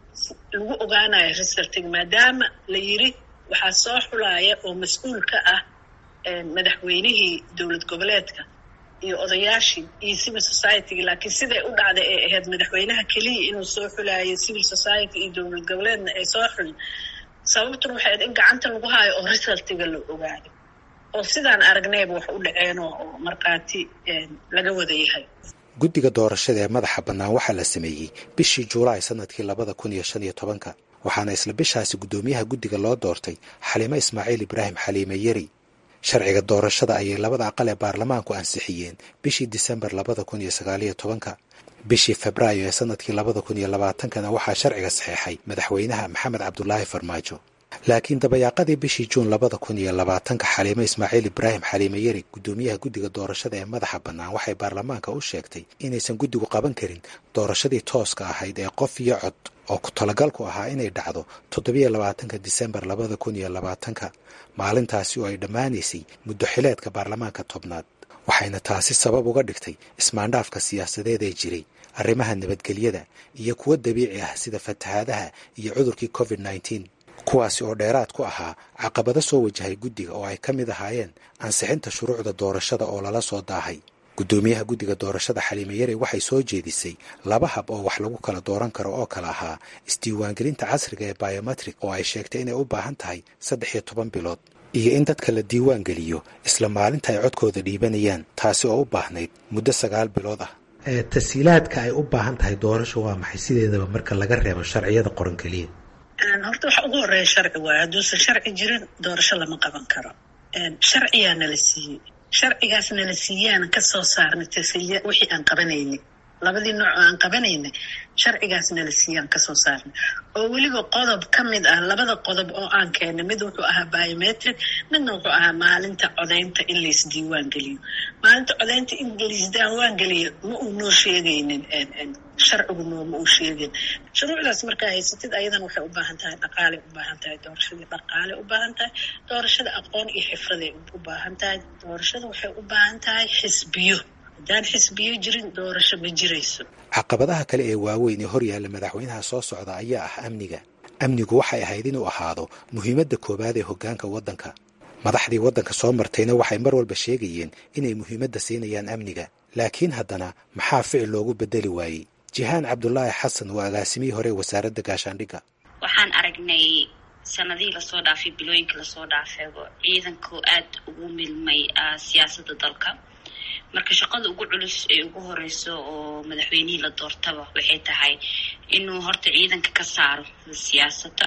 lagu ogaanayo resultiga maadaama la yiri waxaa soo xulaya oo mas-uul ka ah madaxweynihii dowlad goboleedka iyo odayaashii iyo civil society-ga laakiin siday u dhacday ay ahayd madaxweynaha keliya inuu soo xulayo civil society iyo dowlad goboleedna ay soo xulin sababtuna waxay ahayd in gacanta lagu haayo oo resultiga la ogaado oo sidaan aragnayba wax u dhaceen oo markhaati laga wada yahay guddiga doorashada ee madaxa bannaan waxaa la sameeyey bishii juulaay sanadkii labada kun iyo shan iyo tobanka waxaana isla bishaasi guddoomiyaha guddiga loo doortay xaliimo ismaaciil ibraahim xaliime yeri sharciga doorashada ayay labada aqal ee baarlamaanku ansixiyeen bishii disembar labada kun iyo sagaaliyo tobanka bishii febraayo ee sanadkii labada kun iyo labaatankana waxaa sharciga saxeexay madaxweynaha maxamed cabdulaahi farmaajo laakiin dabayaaqadii bishii juun labada kun iyo labaatanka xaliimo ismaaciil ibraahim xaliime yeri guddoomiyaha guddiga doorashada ee madaxa bannaan waxay baarlamaanka u sheegtay inaysan guddigu qaban karin doorashadii tooska ahayd ee qof iyo cod oo ku talagalku ahaa inay dhacdo toddobiyo labaatanka disembar labada kun iyo labaatanka maalintaasi oo ay dhammaanaysay muddo xileedka baarlamaanka tobnaad waxayna taasi sabab uga dhigtay ismaandhaafka siyaasadeed ee jiray arrimaha nabadgelyada iyo kuwo dabiici ah sida fatahaadaha iyo cudurkii covid nneteen kuwaasi oo dheeraad ku ahaa caqabado soo wajahay guddiga oo ay ka mid ahaayeen ansixinta shuruucda doorashada oo lala soo daahay guddoomiyaha guddiga doorashada xaliime yare waxay soo jeedisay laba hab oo wax lagu kala dooran karo oo kale ahaa isdiiwaangelinta casriga ee biometrik oo ay sheegtay inay u baahan tahay saddex iyo toban bilood iyo in dadka la diiwaan geliyo isla maalinta ay codkooda dhiibanayaan taasi oo u baahnayd muddo sagaal bilood ah tashiilaadka ay u baahan tahay doorasho waa maxay sideedaba marka laga reebo sharciyada qoran keliya horta waxa ugu horeeya sharci waayo hadduusan sharci jirin doorasho lama qaban karo sharciyaa nala siiyey sharcigaas nala siiyaana kasoo saarnay tashiilya wixii aan qabanaynin labadii nooc oo aan qabanaynay sharcigaas nala siiyaan kasoo saarnay oo weliba qodob ka mid ah labada qodob oo aan keenay mid wuxuu ahaa biometric midna wuxuu ahaa maalinta codaynta in laisdiiwaan geliyo maalinta codaynta in laisdiiwaan geliyo ma uu noo sheegaynin sharcigu nooma uu sheegin shuruucdaas markaa haysatid ayadan waxay u baahan tahay dhaqaalay u baahan tahay doorashadii dhaqaalay u baahan tahay doorashada aqoon iyo xifraday u baahan tahay doorashada waxay u baahan tahay xisbiyo haddaan xisbiyo jirin doorasho ma jirayso caqabadaha kale ee waaweyn ee horyaalla madaxweynaha soo socda ayaa ah amniga amnigu waxay ahayd inuu ahaado muhiimadda koowaad ee hoggaanka waddanka madaxdii waddanka soo martayna waxay mar walba sheegayeen inay muhiimadda siinayaan amniga laakiin haddana maxaa ficil loogu beddeli waayey jihaan cabdulaahi xasan waa agaasimihii hore wasaaradda gaashaandhigga waxaan aragnay sanadihii lasoo dhaafay bilooyinka lasoo dhaafeego ciidanku aad ugu milmay siyaasadda dalka marka shaqada ugu culus ee ugu horeyso oo madaxweynihii la doortaba waxay tahay inuu horta ciidanka ka saaro siyaasadda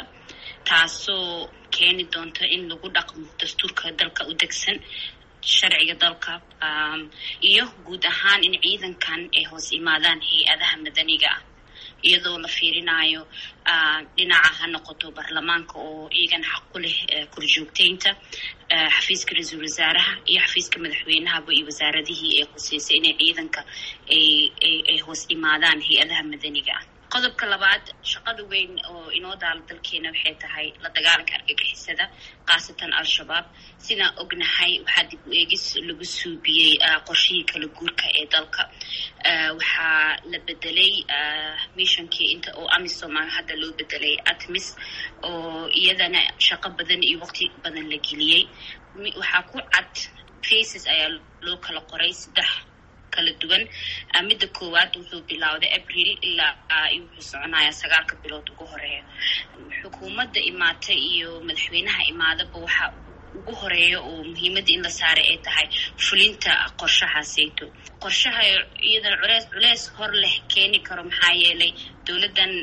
taasoo keeni doonta in lagu dhaqmo dastuurka dalka u degsan sharciga dalka iyo guud ahaan in ciidankan ay hoos imaadaan hay-adaha madaniga ah iyadoo la fiirinayo dhinaca ha noqoto baarlamaanka oo iyagan xaq ku leh korjoogteynta xafiiska ra-iisul wasaaraha iyo xafiiska madaxweynahaba iyo wasaaradihii ee khuseysay inay ciidanka ay hoos imaadaan hay-adaha madaniga ah qodobka labaad shaqada weyn oo inoo daala dalkeena waxay tahay la dagaalanka argagixisada khaasatan al-shabaab sidaan ognahay waxaa dib u eegis lagu suubiyey qorshihii kala guurka ee dalka waxaa la bedelay missionkii inta oo amisom hadda loo bedelay atmis oo iyadana shaqo badan iyo waqti badan la geliyey waxaa ku cad faces ayaa loo kala qoray saddex kala duwan midda koowaad wuxuu bilowday abril ilaa wuxuu soconayaa sagaalka bilood ugu horeeya xukuumadda imaatay iyo madaxweynaha imaadaba waxa ugu horeeya oo muhiimadda in la saaray ay tahay fulinta qorshahaasayto qorshaha iyadana culeys culeys hor leh keeni karo maxaa yeelay dowladdan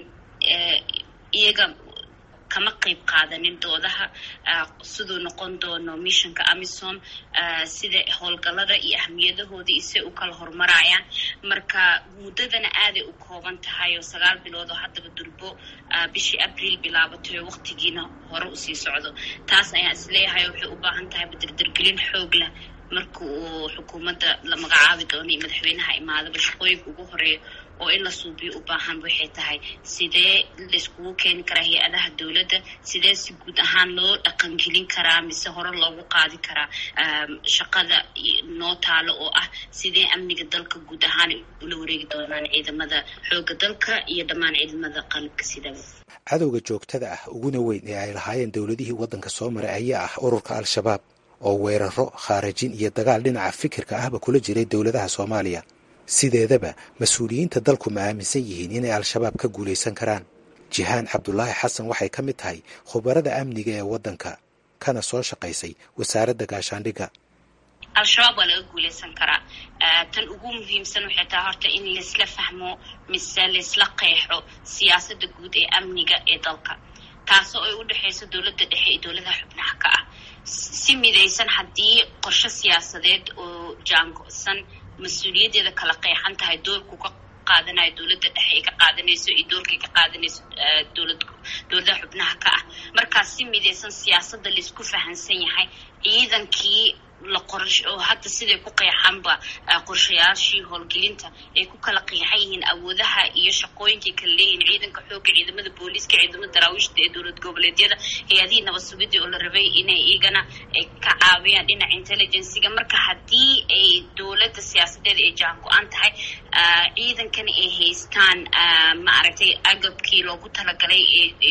iyaga kama qayb qaadanin doodaha siduu noqon doono missionka amisom sida howlgallada iyo ahmiyadahooda isay u kala horumarayaan marka muddadana aaday u kooban tahay oo sagaal bilood oo haddaba durbo bishii abriil bilaabatay oo waqtigiina hore usii socdo taas ayaan isleeyahay waxay u baahan tahay badirdirgelin xoog leh marka uu xukuumadda la magacaabi doono iyo madaxweynaha imaadaba shaqooyinka ugu horeeya oo in la suubiyo u baahan waxay tahay sidee layskugu keeni karaa hay-adaha dowladda sidee si guud ahaan loo dhaqangelin karaa mise hore loogu qaadi karaa shaqada noo taalo oo ah sidee amniga dalka guud ahaan ula wareegi doonaan ciidamada xooga dalka iyo dhammaan ciidamada qalabka sidaba cadowga joogtada ah uguna weyn ee ay lahaayeen dowladihii waddanka soo maray ayaa ah ururka al-shabaab oo weeraro khaarajin iyo dagaal dhinaca fikirka ahba kula jiray dowladaha soomaaliya sideedaba mas-uuliyiinta dalku ma aaminsan yihiin inay al-shabaab ka guulaysan karaan jihaan cabdulaahi xasan waxay ka mid tahay khubarada amniga ee waddanka kana soo shaqaysay wasaaradda gaashaandhigga al-shabaab waa laga guulaysan karaa tan ugu muhiimsan waxay tahay horta in laysla fahmo mise laysla qeexo siyaasadda guud ee amniga ee dalka taasoo ay u dhexayso dowladda dhexe iyo dowladaha xubnaha ka ah si midaysan haddii qorshe siyaasadeed oo jaango-san mas-uuliyaddeeda kala qeexan tahay doorku ka qaadanayo dowladda dhexe ay ka qaadanayso iyo doorkay ka qaadanayso dowlad dowladaha xubnaha ka ah markaas si midaysan siyaasadda laysku fahansan yahay ciidankii la qorash oo hadda siday ku qeexanba qorshayaashii howlgelinta ay ku kala qeexan yihiin awoodaha iyo shaqooyinkay kala leeyihiin ciidanka xoogga ciidamada booliiska ciidamada daraawiishta ee dowlad goboleedyada hay-adihii nabad sugidii oo la rabay inay iyagana ka caawiyaan dhinaca intelligenciga marka haddii ay dowladda siyaasadeeda ay jaan go-an tahay ciidankana ay haystaan maaragtay agabkii loogu talagalay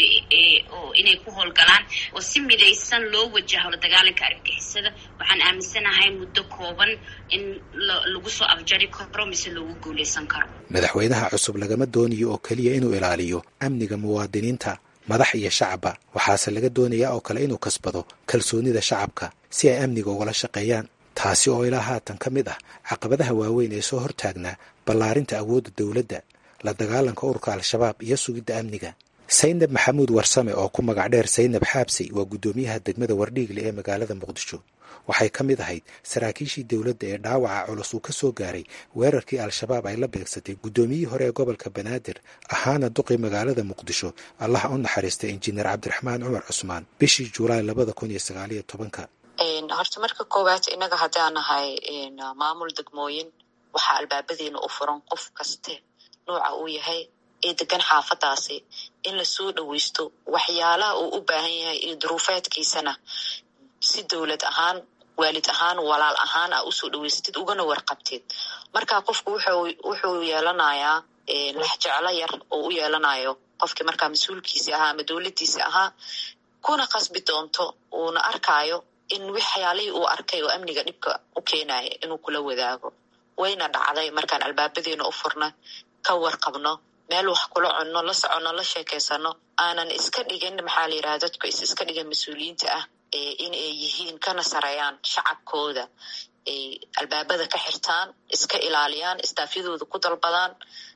oo inay ku howlgalaan oo si midaysan loo wajaho la dagaalanka argagixisada waxaan aaminsanahay muddo kooban in lagu soo afjari karo mise loogu guulaysan karo madaxweynaha cusub lagama doonayo oo keliya inuu ilaaliyo amniga muwaadiniinta madax iyo shacabba waxaase laga doonayaa oo kale inuu kasbado kalsoonida shacabka si ay amniga ugala shaqeeyaan taasi oo ilaa haatan ka mid ah caqabadaha waaweyn ee soo hortaagnaa ballaarinta awoodda dowladda la dagaalanka ururka al-shabaab iyo sugidda amniga saynab maxamuud warsame oo ku magac dheer saynab xaabsey waa guddoomiyaha degmada wardhiigle ee magaalada muqdisho waxay ka mid ahayd saraakiishii dowladda ee dhaawaca culus uu ka soo gaaray weerarkii al-shabaab ay la beegsatay guddoomiyihii hore ee gobolka banaadir ahaana duqii magaalada muqdisho allaha u naxariistay injineer cabdiraxmaan cumar cusmaan bishii julaay labada kun iyo sagaaliyo tobanka horta marka koowaad innaga haddaan nahay maamul degmooyin waxaa albaabadiina u furan qof kaste nooca uu yahay ee degan xaafadaasi in lasoo dhaweysto waxyaalaha uu u baahan yahay iyo duruufeedkiisana si dowlad ahaan waalid ahaan walaal ahaan a usoo dhaweystid ugana warqabtid marka qofku wuxuu yeelanayaa laxjeclo yar oo u yeelanayo qofkii markaa mas-uulkiisi ahaa ama dowladdiisi ahaa kuna qasbi doonto uuna arkaayo in waxyaalihii uu arkay oo amniga dhibka u keenaya inuu kula wadaago wayna dhacday markaan albaabadeena u furna ka warqabno meel wax kula cunno la soconno la sheekeysano aanan iska dhigin maxaa la yidhaha dadku is iska dhigin mas-uuliyiinta ah in ay yihiin kana sareeyaan shacabkooda ay albaabada ka xirtaan iska ilaaliyaan istaafyadooda ku dalbadaan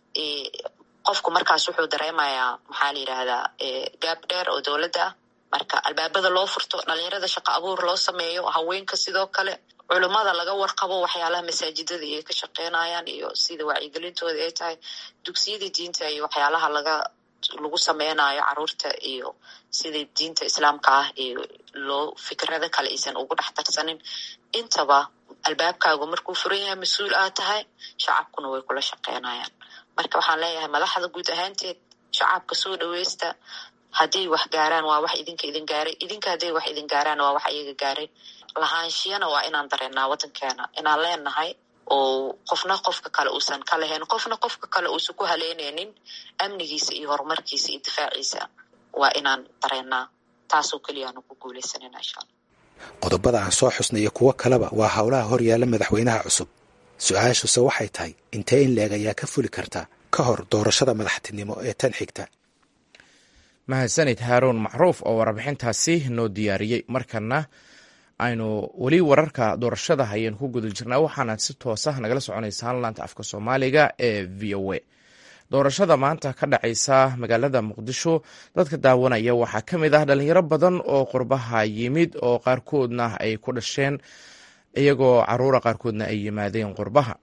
qofku markaas wuxuu dareemayaa maxaa la yidhaahdaa gaab dheer oo dowladda ah marka albaabada loo furto dhalinyarada shaqo abuur loo sameeyo haweenka sidoo kale culummada laga warqabo waxyaalaha masaajidada ay ka shaqeynayaan iyo sida wacyigelintooda ay tahay dugsiyadii diinta iyo waxyaalaha laga lagu sameynayo caruurta iyo sida diinta islaamka ah iyo loo fikrada kale aysan ugu dhex darsanin intaba albaabkaagu markuu furan yahay mas-uul aad tahay shacabkuna way kula shaqeynayaan marka waxaan leeyahay madaxda guud ahaanteed shacabka soo dhaweysta hadday wax gaaraan waa wax idinka idin gaaray idinka hadday wax idin gaaraan waa wax iyaga gaaray lahaanshiyana waa inaan dareennaa waddankeena inaan leenahay oo qofna qofka kale uusan ka lahayn qofna qofka kale uusan ku haleynaynin amnigiisa iyo horumarkiisa iyo difaaciisa waa inaan dareennaa taasoo keliyaanu ku guuleysanina insha alla qodobada aan soo xusnay iyo kuwo kaleba waa howlaha hor yaalla madaxweynaha cusub su-aashuse waxay tahay intee in leeg ayaa ka fuli karta ka hor doorashada madaxtinimo ee tan xigta mahadsanid haaruun macruuf oo warbixintaasi noo diyaariyey markana aynu weli wararka doorashada hayeen ku guda jirnaa waxaana si toosah nagala soconaysaan laanta afka soomaaliga ee v o a doorashada maanta ka dhacaysa magaalada muqdisho dadka daawanaya waxaa ka mid ah dhalinyaro badan oo qurbaha yimid oo qaarkoodna ay ku dhasheen iyagoo caruura qaarkoodna ay yimaadeen qurbaha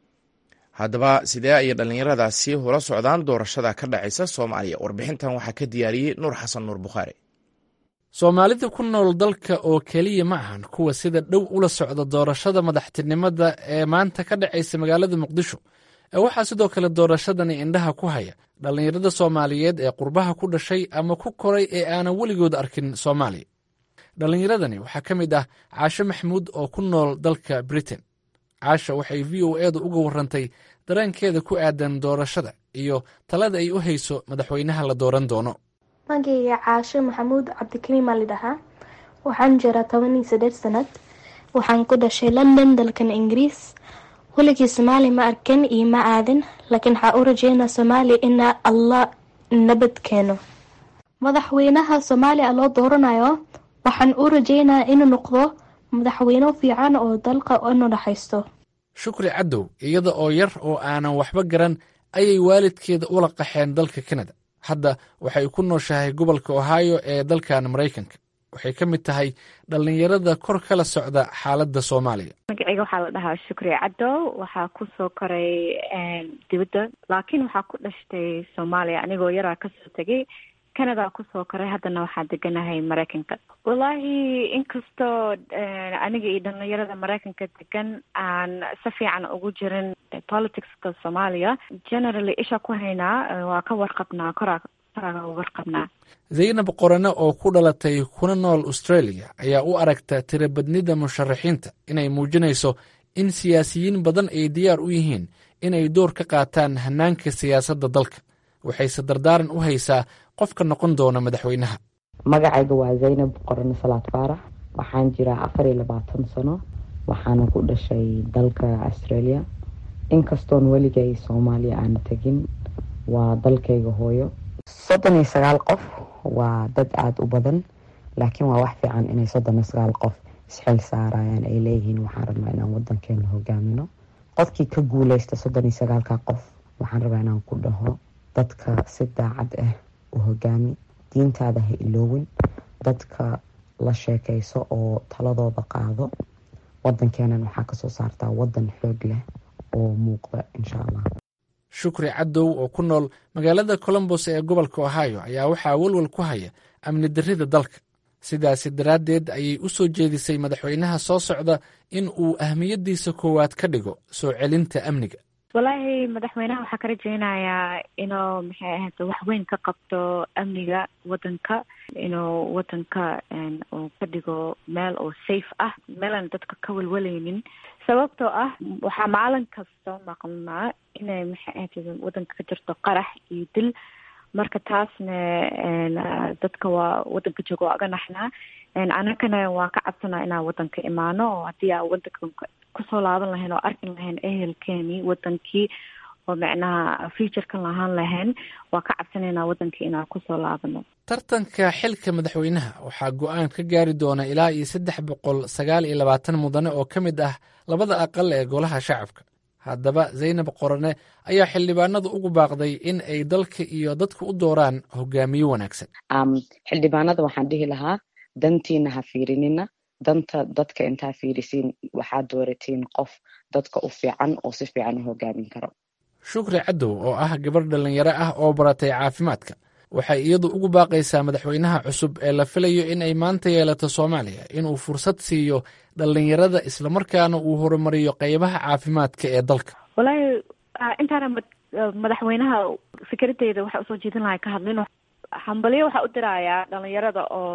haddaba sidee ayay dhallinyaradaasi ula socdaan doorashada ka dhacaysa soomaaliya warbixintan waxaa ka diyaariyey nuur xasan nuur bukhaari soomaalida ku nool dalka oo keliya ma ahan kuwa sida dhow ula socda doorashada madaxtinimada ee maanta ka dhacaysa magaalada muqdisho ee waxaa sidoo kale doorashadani indhaha ku haya dhallinyarada soomaaliyeed ee qurbaha ku dhashay ama ku koray ee aanan weligood arkin soomaaliya dhallinyaradani waxaa ka mid ah caasho maxamuud oo ku nool dalka britain caasha waxay v o edu uga warantay dareenkeeda ku aadan doorashada iyo talada ay u hayso madaxweynaha la dooran doono magayga caasho maxamuud cabdikariim aa lidhahaa waxaan jiraa toban iyo saddeed sanad waxaan ku dhashay london dalkan ingiriis weligii soomaali ma arkan iyo ma aadin laakiin waxaa u rajeynaa soomaaliya inaa allah nabad keeno madaxweynaha soomaaliya loo dooranayo waxaan u rajeynaa inuu noqdo madaxweyne fiican oo dalka inu dhaxaysto shukri cadow iyada oo yar oo aanan waxba garan ayay waalidkeeda ula qaxeen dalka kanada hadda waxay ku nooshahay gobolka ohio ee dalkan maraykanka waxay ka mid tahay dhallinyarada kor kala socda xaaladda soomaaliya magaceyga waxaa la dhahaa shukri cadow waxaa kusoo koray dibadda laakiin waxaa ku dhashtay soomaaliya anigoo yaraa kasoo tegay canada kusoo koray haddana waxaa deganahay maraykanka wallaahi inkastoo aniga iyo dhalinyarada maraykanka degan aan si fiican ugu jirin politicska soomaaliya generally isha ku haynaa waa ka warqabnaa koraa koraa warqabnaa zaynab qorane oo ku dhalatay kuna nool australia ayaa u aragta tirabadnida musharaxiinta inay muujinayso in siyaasiyiin badan ay diyaar u yihiin inay door ka qaataan hanaanka siyaasadda dalka waxayse dardaaran u haysaa qofka noqon doona madaxweynaha magacayga waa zaynab qorane salaad faarax waxaan jiraa afar iyo labaatan sano waxaana ku dhashay dalka australia inkastoon weligay soomaaliya aana tegin waa dalkayga hooyo soddon iyo sagaal qof waa dad aada u badan laakiin waa wax fiican inay soddon iyo sagaal qof isxil saarayaan ay leeyihiin waxaan rabnaa inaan wadankeena hogaamino qofkii ka guuleysta soddon iyo sagaalka qof waxaan rabaa inaan ku dhaho dadka si daacad ah u hogaami diintaada ha iloowin dadka la sheekayso oo taladooda qaado wadankeenan waxaa kasoo saartaa wadan xoog leh oo muuqda insha allah shukri cadow oo ku nool magaalada colombos ee gobolka ohio ayaa waxaa walwal ku haya amni darrida dalka sidaasi daraaddeed ayay u soo jeedisay madaxweynaha soo socda in uu ahmiyaddiisa koowaad ka dhigo soo celinta amniga wallaahi madaxweynaha waxaa ka rajeynayaa inuu maxay ahayd wax weyn ka qabto amniga wadanka inuu wadanka uu ka dhigo meel oo safe ah meelaan dadka ka walwalaynin sababtoo ah waxaa maalin kasta maqnaa inay maxay ahayd wadanka ka jirto qarax iyo dil marka taasna dadka waa wadanka jooga waa aga naxnaa anakana waan ka cabsanaa inaan wadanka imaano oo haddii aan wadanka kusoo laaban lahayn oo arkin lahayn ehelkeeni wadankii oo macnaha futurekan lahaan lahayn waa ka cabsanaynaa wadankii inaan kusoo laabano tartanka xilka madaxweynaha waxaa go-aan ka gaari doona ilaa iyo saddex boqol sagaal iyo labaatan mudane oo ka mid ah labada aqal ee golaha shacabka haddaba zaynab qorane ayaa xildhibaanadu ugu baaqday in ay dalka iyo dadka u dooraan hogaamiye wanaagsan xildhibaanada waxaan dhihi lahaa dantiina ha fiirinina danta dadka intaa fiirisiin waxaad dooratiin qof dadka u fiican oo si fiican u hogaamin karo shukri cadow oo ah gabarh dhallinyaro ah oo baratay caafimaadka waxay iyadu ugu baaqaysaa madaxweynaha cusub ee la filayo in ay maanta yeelato soomaaliya inuu fursad siiyo dhallinyarada islamarkaana uu horumariyo qeybaha caafimaadka ee dalka wallaahi intaana madaxweynaha fikradeyda waxaa usoo jeedin lahay ka hadlin hambalyo waxaa u dirayaa dhalinyarada oo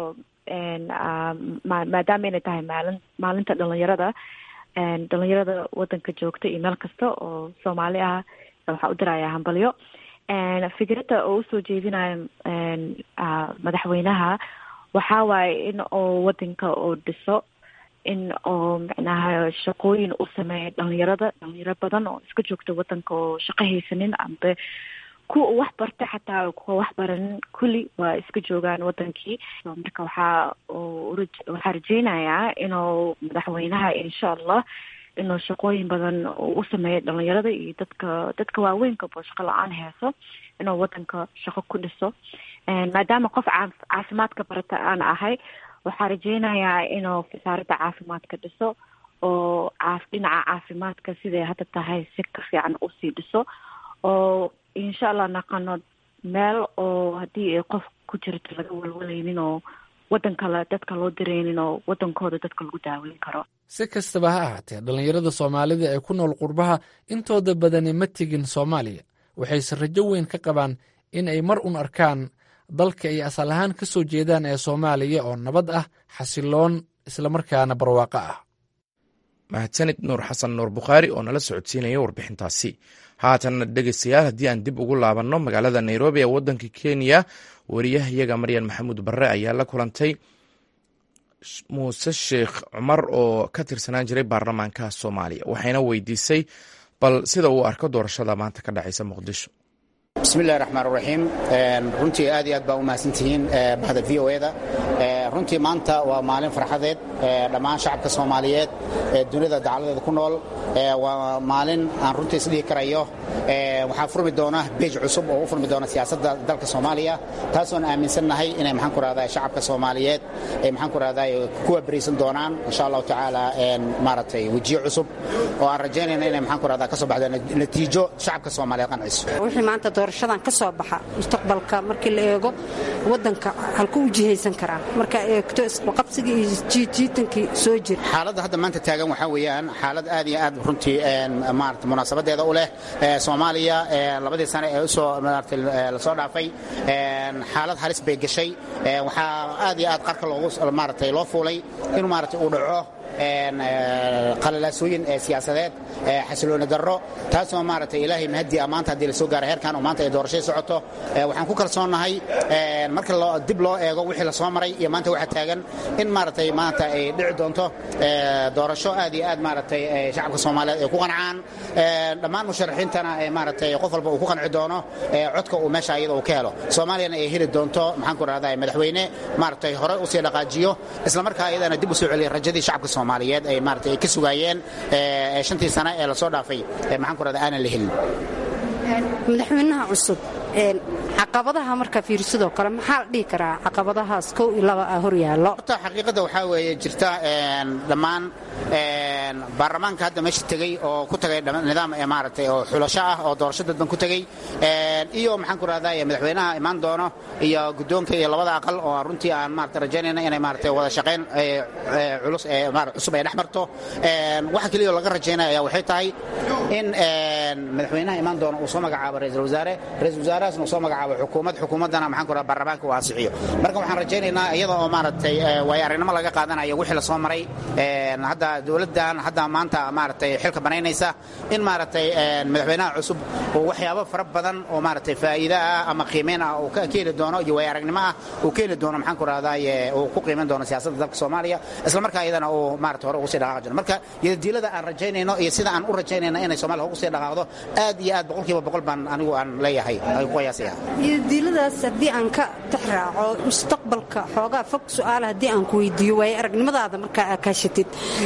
maadaama inay tahay maalin maalinta dhalinyarada dhalinyarada wadanka joogta iyo meel kasta oo soomaali ah waxaa u dirayaa hambalyo fikradda oo usoo jeedinayo madaxweynaha waxaa waaye in oo wadanka uu dhiso in oo macnaha shaqooyin u sameeya dhalinyarada dhalinyaro badan oo iska joogta wadanka oo shaqo haysanin ambe kuwa wax barta xataa kuwa wax baranin kulli waa iska joogaan wadankii marka waxaa waxaa rajeynayaa inuu madaxweynaha insha allah inuu shaqooyin badan u sameeyo dhalinyarada iyo dadka dadka waaweynka shaqo la-aan heeso inuu wadanka shaqo ku dhiso maadaama qof caafimaadka barata aan ahay waxaa rajeynayaa inuu wasaaradda caafimaadka dhiso oo dhinaca caafimaadka siday hadda tahay si ka fiican usii dhiso oo insha allah naqano meel oo haddii ay qof ku jirto laga walwalaynin oo wadan kale dadka loo direynin oo wadankooda dadka lagu daaweyn karo si kastaba ha ahaatee dhallinyarada soomaalida ee ku nool qurbaha intooda badani ma tegin soomaaliya waxayse rajo weyn ka qabaan in ay mar un arkaan dalka ay asal ahaan ka soo jeedaan ee soomaaliya oo nabad ah xasiloon islamarkaana barwaaqo ah mahadsanid nuur xasan nuur bukhaari oo nala socodsiinaya warbixintaasi haatanna dhegeystayaal haddii aan dib ugu laabanno magaalada nairobi ee waddanka kenya wariyahayaga maryan maxamuud barre ayaa la kulantay muuse sheekh cumar oo ka tirsanaan jiray baarlamaanka soomaaliya waxayna weydiisay bal sida uu arko doorashada maanta ka dhacaysa muqdisho bismillahi raxmaan raxiim runtii aad iyo aad baa u mahadsantihiin bahda v o eda runtii maanta waa maalin farxadeed dhammaan shacabka soomaaliyeed ee dunida dacaladeeda ku nool waa maalin aan runtii isdhihi karayo waxaa furmi doona beej cusub oo u furmi doona siyaasadda dalka soomaaliya taasoon aaminsannahay inay maxaan ku rahdaa shacabka soomaaliyeed ay maxaan ku rahdaa kuwa beriisan doonaan insha allahu tacaala maaragtay wejiyo cusub oo aan rajaynayna inay maxaan ku rahdaa ka soo baxdo natiijo shacabka soomaaliyeed qanciso doorashadan ka soo baxa mustaqbalka markii la eego wadanka halku u jihaysan karaa marka eegto isqabsigii iyo jiitankii soo jira xaaladda hadda maanta taagan waxaa weeyaan xaalad aad iyo aad runtii maarata munaasabadeeda u leh soomaaliya labadii sane ee usoo maarata lasoo dhaafay xaalad halis bay gashay waxaa aad iyo aad qarka loogu maaratay loo fuulay inuu maarata uu dhaco qalalaasooyin siyaasadeed xasilooni darro taasoo maaragtay ilaahay mahadii maanta haddii la soo gaara heerkan oo maanta ay doorashay socoto waxaan ku kalsoonnahay marka dib loo eego wixii la soo maray iyo maanta waxa taagan in maaragtay maanta ay dhici doonto doorasho aad iyo aad maaragtay shacabka soomaaliyeed ay ku qancaan dhammaan musharaxiintana maaragtay qof walba uu ku qanci doono codka uu meesha iyada uu ka helo soomaaliyana ay heli doonto maxaan ku rahdaa madaxweyne maaragtay hore usii dhaqaajiyo islamarkaa iyadana dib u soo celiya rajadii shacabka soomaaliyeed ay maaragtay ay ka sugaayeen shantii sane ee lasoo dhaafay maxaan ku rahdaa aanan la helin madaxweynaha cusub caqabadaha marka fiirsidoo kale maxaa la dhihi karaa caqabadahaas kow iyo laba ah hor yaallo horta xaqiiqadda waxaa weeye jirta dhammaan baarlamaanka hadda meesha tegey oo ku tagay nidaam maaragtay oo xulasho ah oo doorasho dadban ku tegey iyo maxaan ku rahdaa madaxweynaha imaan doono iyo guddoonka iyo labada aqal oo runtii aan maarata rajaynayna inay maaragtay wada shaqayn culus cusub ay dhex marto waxa keliya laga rajaynaya ayaa waxay tahay in madaxweynaha imaan doono uu soo magacaabo ra-iisul wasaare ra-isul wasaarahaasna uu soo magacaabo xukuumad xukuumaddana maxaan ku rahaa baarlamaanka uu ansixiyo marka waxaan rajaynaynaa iyada oo maaragtay waayo aragnimo laga qaadanayo wixii la soo maray hadda dowladdan hadda maanta maaragtay xilka banaynaysa in maaragtay madaxweynaha cusub uu waxyaabo fara badan oo maaragtay faa'iido ah ama qiimeyn ah uu ka keeni doono iyo waayo aragnimo ah uu keeni doono maxaan ku rahdaa uu ku qiimeyn doono siyaasadda dalka soomaaliya isla markaa iyadana uu maaragtay hore ugu sii dhaqaaqi jiro marka yadadiilada aan rajaynayno iyo sida aan u rajaynayno inay soomaaliya ugu sii dhaqaaqdo aad iyo aad boqolkiiba boqol baan anigu aan leeyahay ay ku qiyaasaya diiladaas haddii aan ka tixraaco mustaqbalka xoogaa fog su-aala haddii aan ku weydiiyo waaye aragnimadaada markaa aa kaashatid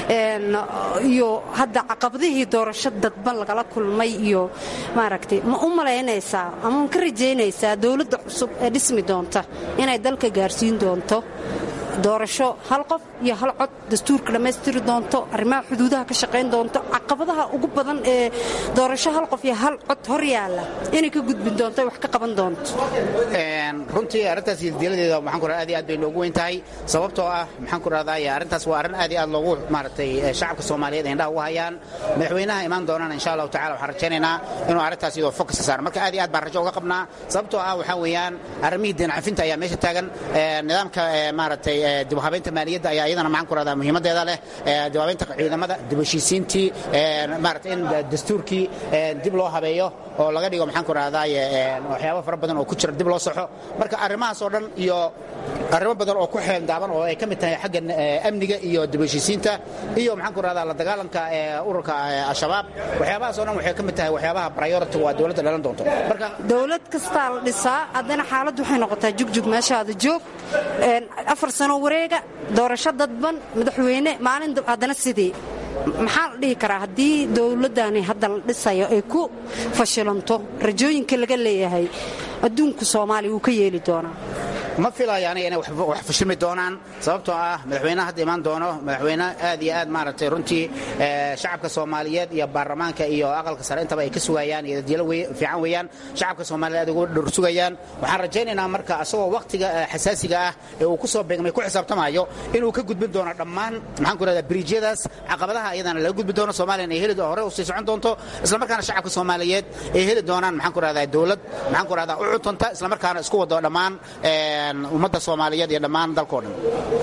iyo hadda caqabadihii doorasho dadban lagala kulmay iyo maaragtay ma u malaynaysaa ama ma ka rajaynaysaa dowladda cusub ee dhismi doonta inay dalka gaarsiin doonto doorasho hal qof iyo hal cod dastuurka dhammaystiri doonto arrimaha xuduudaha ka shaqayn doonto caqabadaha ugu badan ee doorasho hal qof iyo hal cod hor yaalla inay ka gudbin doonto wax ka qaban doonto runtii arrintaas diiladeeda maxaan ku aad iyo aad bay noogu weyn tahay sababtoo ah maxaan ku rahdaa arrintaas waa arrin aad iyo aad loogu maaragtay shacabka soomaaliyeed indhaha ugu hayaan madaxweynaha imaan doonana insha allahu tacala waxaan rajaynaynaa inuu arrintaas iyadoo fokus saaro marka aad iyo aad baan rajo uga qabnaa sababtoo ah waxaa weeyaan arrimihii deen cafinta ayaa meesha taagan nidaamka maaragtay dib u habeynta maaliyadda ayaa iyadana maxaan ku rahdaa muhiimadeeda leh dib u habeynta ciidamada dib u heshiisiintii maarata in dastuurkii dib loo habeeyo oo laga dhigo maxaan ku rahdaa waxyaabo fara badan oo ku jira dib loo saxo marka arrimahaas oo dhan iyo arrimo badan oo ku xeendaaban oo ay ka mid tahay xagga amniga iyo dib u heshiisiinta iyo maxaan ku rahdaa la dagaalanka ururka al-shabaab waxyaabahaas oo dhan waxay ka mid tahay waxyaabaha priority waa dowladda dhalan doonto marka dowlad kastaa la dhisaa haddana xaaladdu waxay noqotaa jugjug meeshaada joog afar sano wareega doorasho dadban madaxweyne maalin haddana sidii maxaa la dhihi karaa haddii dowladdani hadda la dhisayo ay ku fashilanto rajooyinka laga leeyahay adduunku soomaaliya wuu ka yeeli doonaa ma filayo aniga inay wax fashilmi doonaan sababtoo ah madaxweynaha hadda imaan doono madaxweyne aad iyo aad maaragtay runtii shacabka soomaaliyeed iyo baarlamaanka iyo aqalka sare intaba ay ka sugayaan iyo dadyaalo fiican weeyaan shacabka soomaaliyeed aad ugu dhor sugayaan waxaan rajaynaynaa marka asagoo wakhtiga xasaasiga ah ee uu ku soo beegmay ku xisaabtamayo inuu ka gudbin doono dhammaan maxaan ku rahdaa biriijyadaas caqabadaha iyadana laga gudbi doono soomaaliya ay heli hore u sii socon doonto islamarkaana shacabka soomaaliyeed ay heli doonaan maxaan ku rahdaa dowlad maxaan ku rahdaa u cuntanta islamarkaana isku wado dhammaan ummadda soomaaliyeed iyo dhammaan dalkao dhan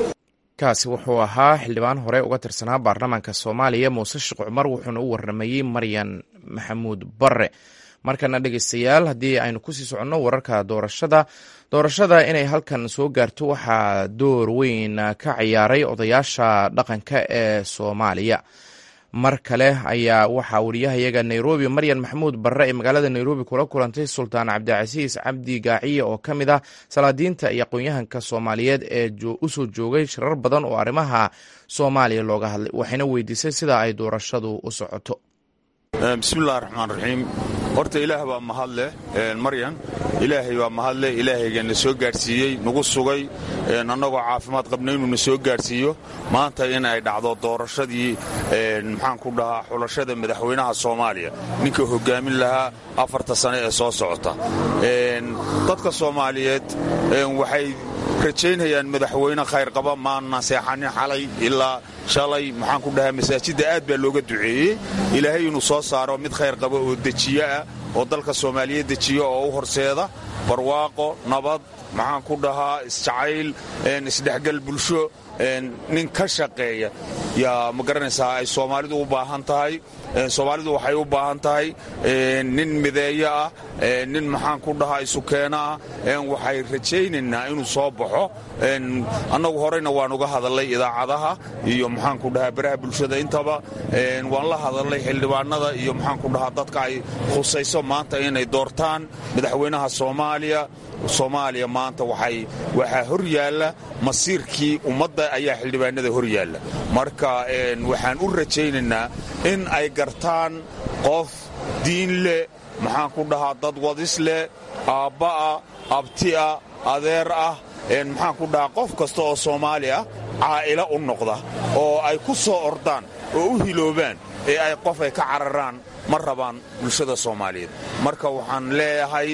kaasi wuxuu ahaa xildhibaan hore uga tirsanaa baarlamaanka soomaaliya muuse sheekh cumar wuxuuna u warramayey maryan maxamuud barre markana dhegeystayaal haddii aynu kusii soconno wararka doorashada doorashada inay halkan soo gaarto waxaa door weyn ka ciyaaray odayaasha dhaqanka ee soomaaliya mar kale ayaa waxaa wariyahayaga nairobi maryan maxamuud barre ee magaalada nairobi kula kulantay sultaan cabdicasiis cabdi gaaciye oo ka mid ah salaadiinta iyo aqoon-yahanka soomaaliyeed ee usoo joogay shirar badan oo arrimaha soomaaliya looga hadlay waxayna weydiisay sida ay doorashadu u socoto bismillahi raxmaan raxiim horta ilaah baa mahadleh maryan ilaahay baa mahadleh ilaahaygaana soo gaadhsiiyey nagu sugay annagoo caafimaad qabna inuu na soo gaadhsiiyo maanta in ay dhacdo doorashadii maxaan ku dhahaa xulashada madaxweynaha soomaaliya ninka hogaamin lahaa afarta sane ee soo socota dadka soomaaliyeed waxay rajaynayaan madaxweyne khayrqaba maana seexanin xalay ilaa shalay maxaan ku dhahaa masaajidda aad baa looga duceeyey ilaahay inuu soo saaro mid khayr qaba oo dejiyo ah oo dalka soomaaliyeed dejiyo oo u horseeda barwaaqo nabad maxaan ku dhahaa isjacayl isdhexgal bulsho nin ka shaqeeya yaa ma garanaysaa ay soomaalidu u baahan tahay soomaalidu waxay u baahan tahay nin mideeyo ah nin maxaan ku dhahaa isukeeno ah waxay rajaynaynaa inuu soo baxo annagu horeyna waan uga hadalnay idaacadaha iyo maxaan ku dhahaa baraha bulshada intaba waan la hadalnay xildhibaanada iyo maxaan ku dhahaa dadka ay khusayso maanta inay doortaan madaxweynaha soomaaliya soomaaliya maanta waxaa hor yaalla masiirkii ummadda ayaa xildhibaanada hor yaalla marka waxaan u rajaynaynaa in ay gartaan qof diin leh maxaan ku dhahaa dad wadis leh aabba'a abti'a adeer ah maxaan ku dhahaa qof kasta oo soomaali ah caa'ilo u noqda oo ay ku soo ordaan oo u hiloobaan ee ay qof ay ka cararaan ma rabaan bulshada soomaaliyeed marka waxaan leeyahay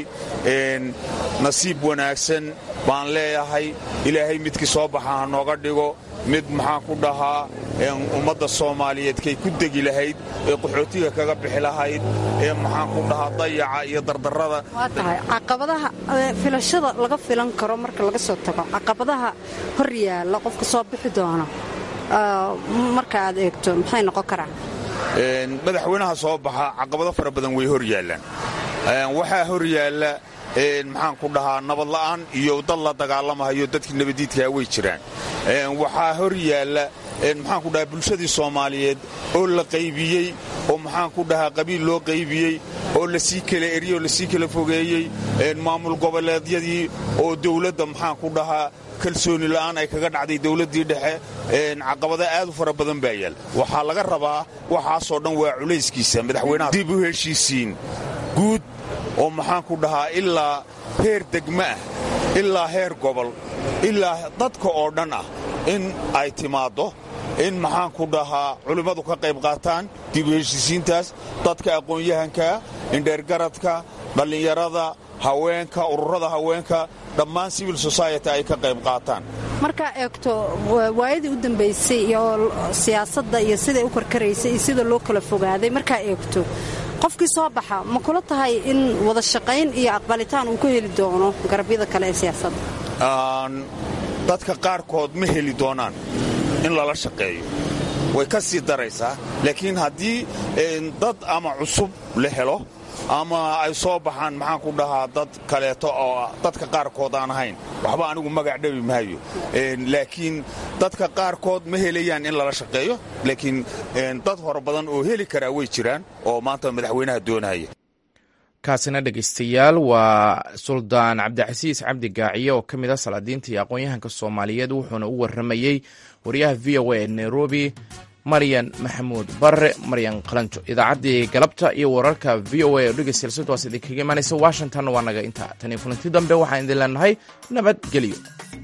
nasiib wanaagsan baan leeyahay ilaahay midkii soo baxa ha nooga dhigo mid maxaan ku dhahaa ummadda soomaaliyeed kay ku degi lahayd ee qaxootiga kaga bixi lahayd ee maxaan ku dhahaa dayaca iyo dardarrada waa tahay caqabadaha filashada laga filan karo marka laga soo tago caqabadaha hor yaalla qofka soo bixi doona marka aad eegto maxay noqon karaan madaxweynaha soo baxa caqabado fara badan way hor yaallaan waxaa hor yaalla maxaan ku dhahaa nabadla'aan iyo dad la dagaalamahayo dadkii nabadiidkaa way jiraan waxaa hor yaalla maxaan ku dhahaa bulshadii soomaaliyeed oo la qaybiyey oo maxaan ku dhahaa qabiil loo qaybiyey oo lasii kala eriyey oo lasii kala fogeeyey maamul goboleedyadii oo dowladda maxaan ku dhahaa kalsooni la'aan ay kaga dhacday dowladdii dhexe caqabada aad u fara badan baa yaal waxaa laga rabaa waxaasoo dhan waa culayskiisa madaxweynaha dib u heshiisiin guud oo maxaan ku dhahaa ilaa heer degma ah ilaa heer gobol ilaa dadka oo dhan ah in ay timaaddo in maxaan ku dhahaa culimmadu ka qayb qaataan dib u heshiisiintaas dadka aqoon-yahanka indheergaradka dhallinyarada haweenka ururada haweenka dhammaan civil society ay ka qayb qaataan markaa eegto waayadii u dambaysay iyo siyaasadda iyo siday u karkaraysay iyo sida loo kala fogaaday markaa eegto qofkii soo baxa ma kula tahay in wada shaqayn iyo aqbalitaan uu ka heli doono garabyada kale ee siyaasadda dadka qaarkood ma heli doonaan in lala shaqeeyo way ka sii daraysaa laakiin haddii dad ama cusub la helo ama ay soo baxaan maxaan ku dhahaa dad kaleeto oo dadka qaarkood aan ahayn waxba anigu magac dhabi maayo laakiin dadka qaarkood ma helayaan in lala shaqeeyo laakiin dad hore badan oo heli karaa way jiraan oo maanta madaxweynaha doonaya kaasina dhegaystayaal waa suldaan cabdicasiis cabdi gaaciye oo ka mid ah salaadiinta iyo aqoon-yahanka soomaaliyeed wuxuuna u warramayey wariyaha v o a ee nairobi maryan maxamuud barre maryan qalanjo idaacaddii galabta iyo wararka v o a oo dhegeystayaal sidwaas idinkaga imaanaysa washington waa naga intaa tan iyo kulanti dambe waxaan idin leenahay nabadgelyo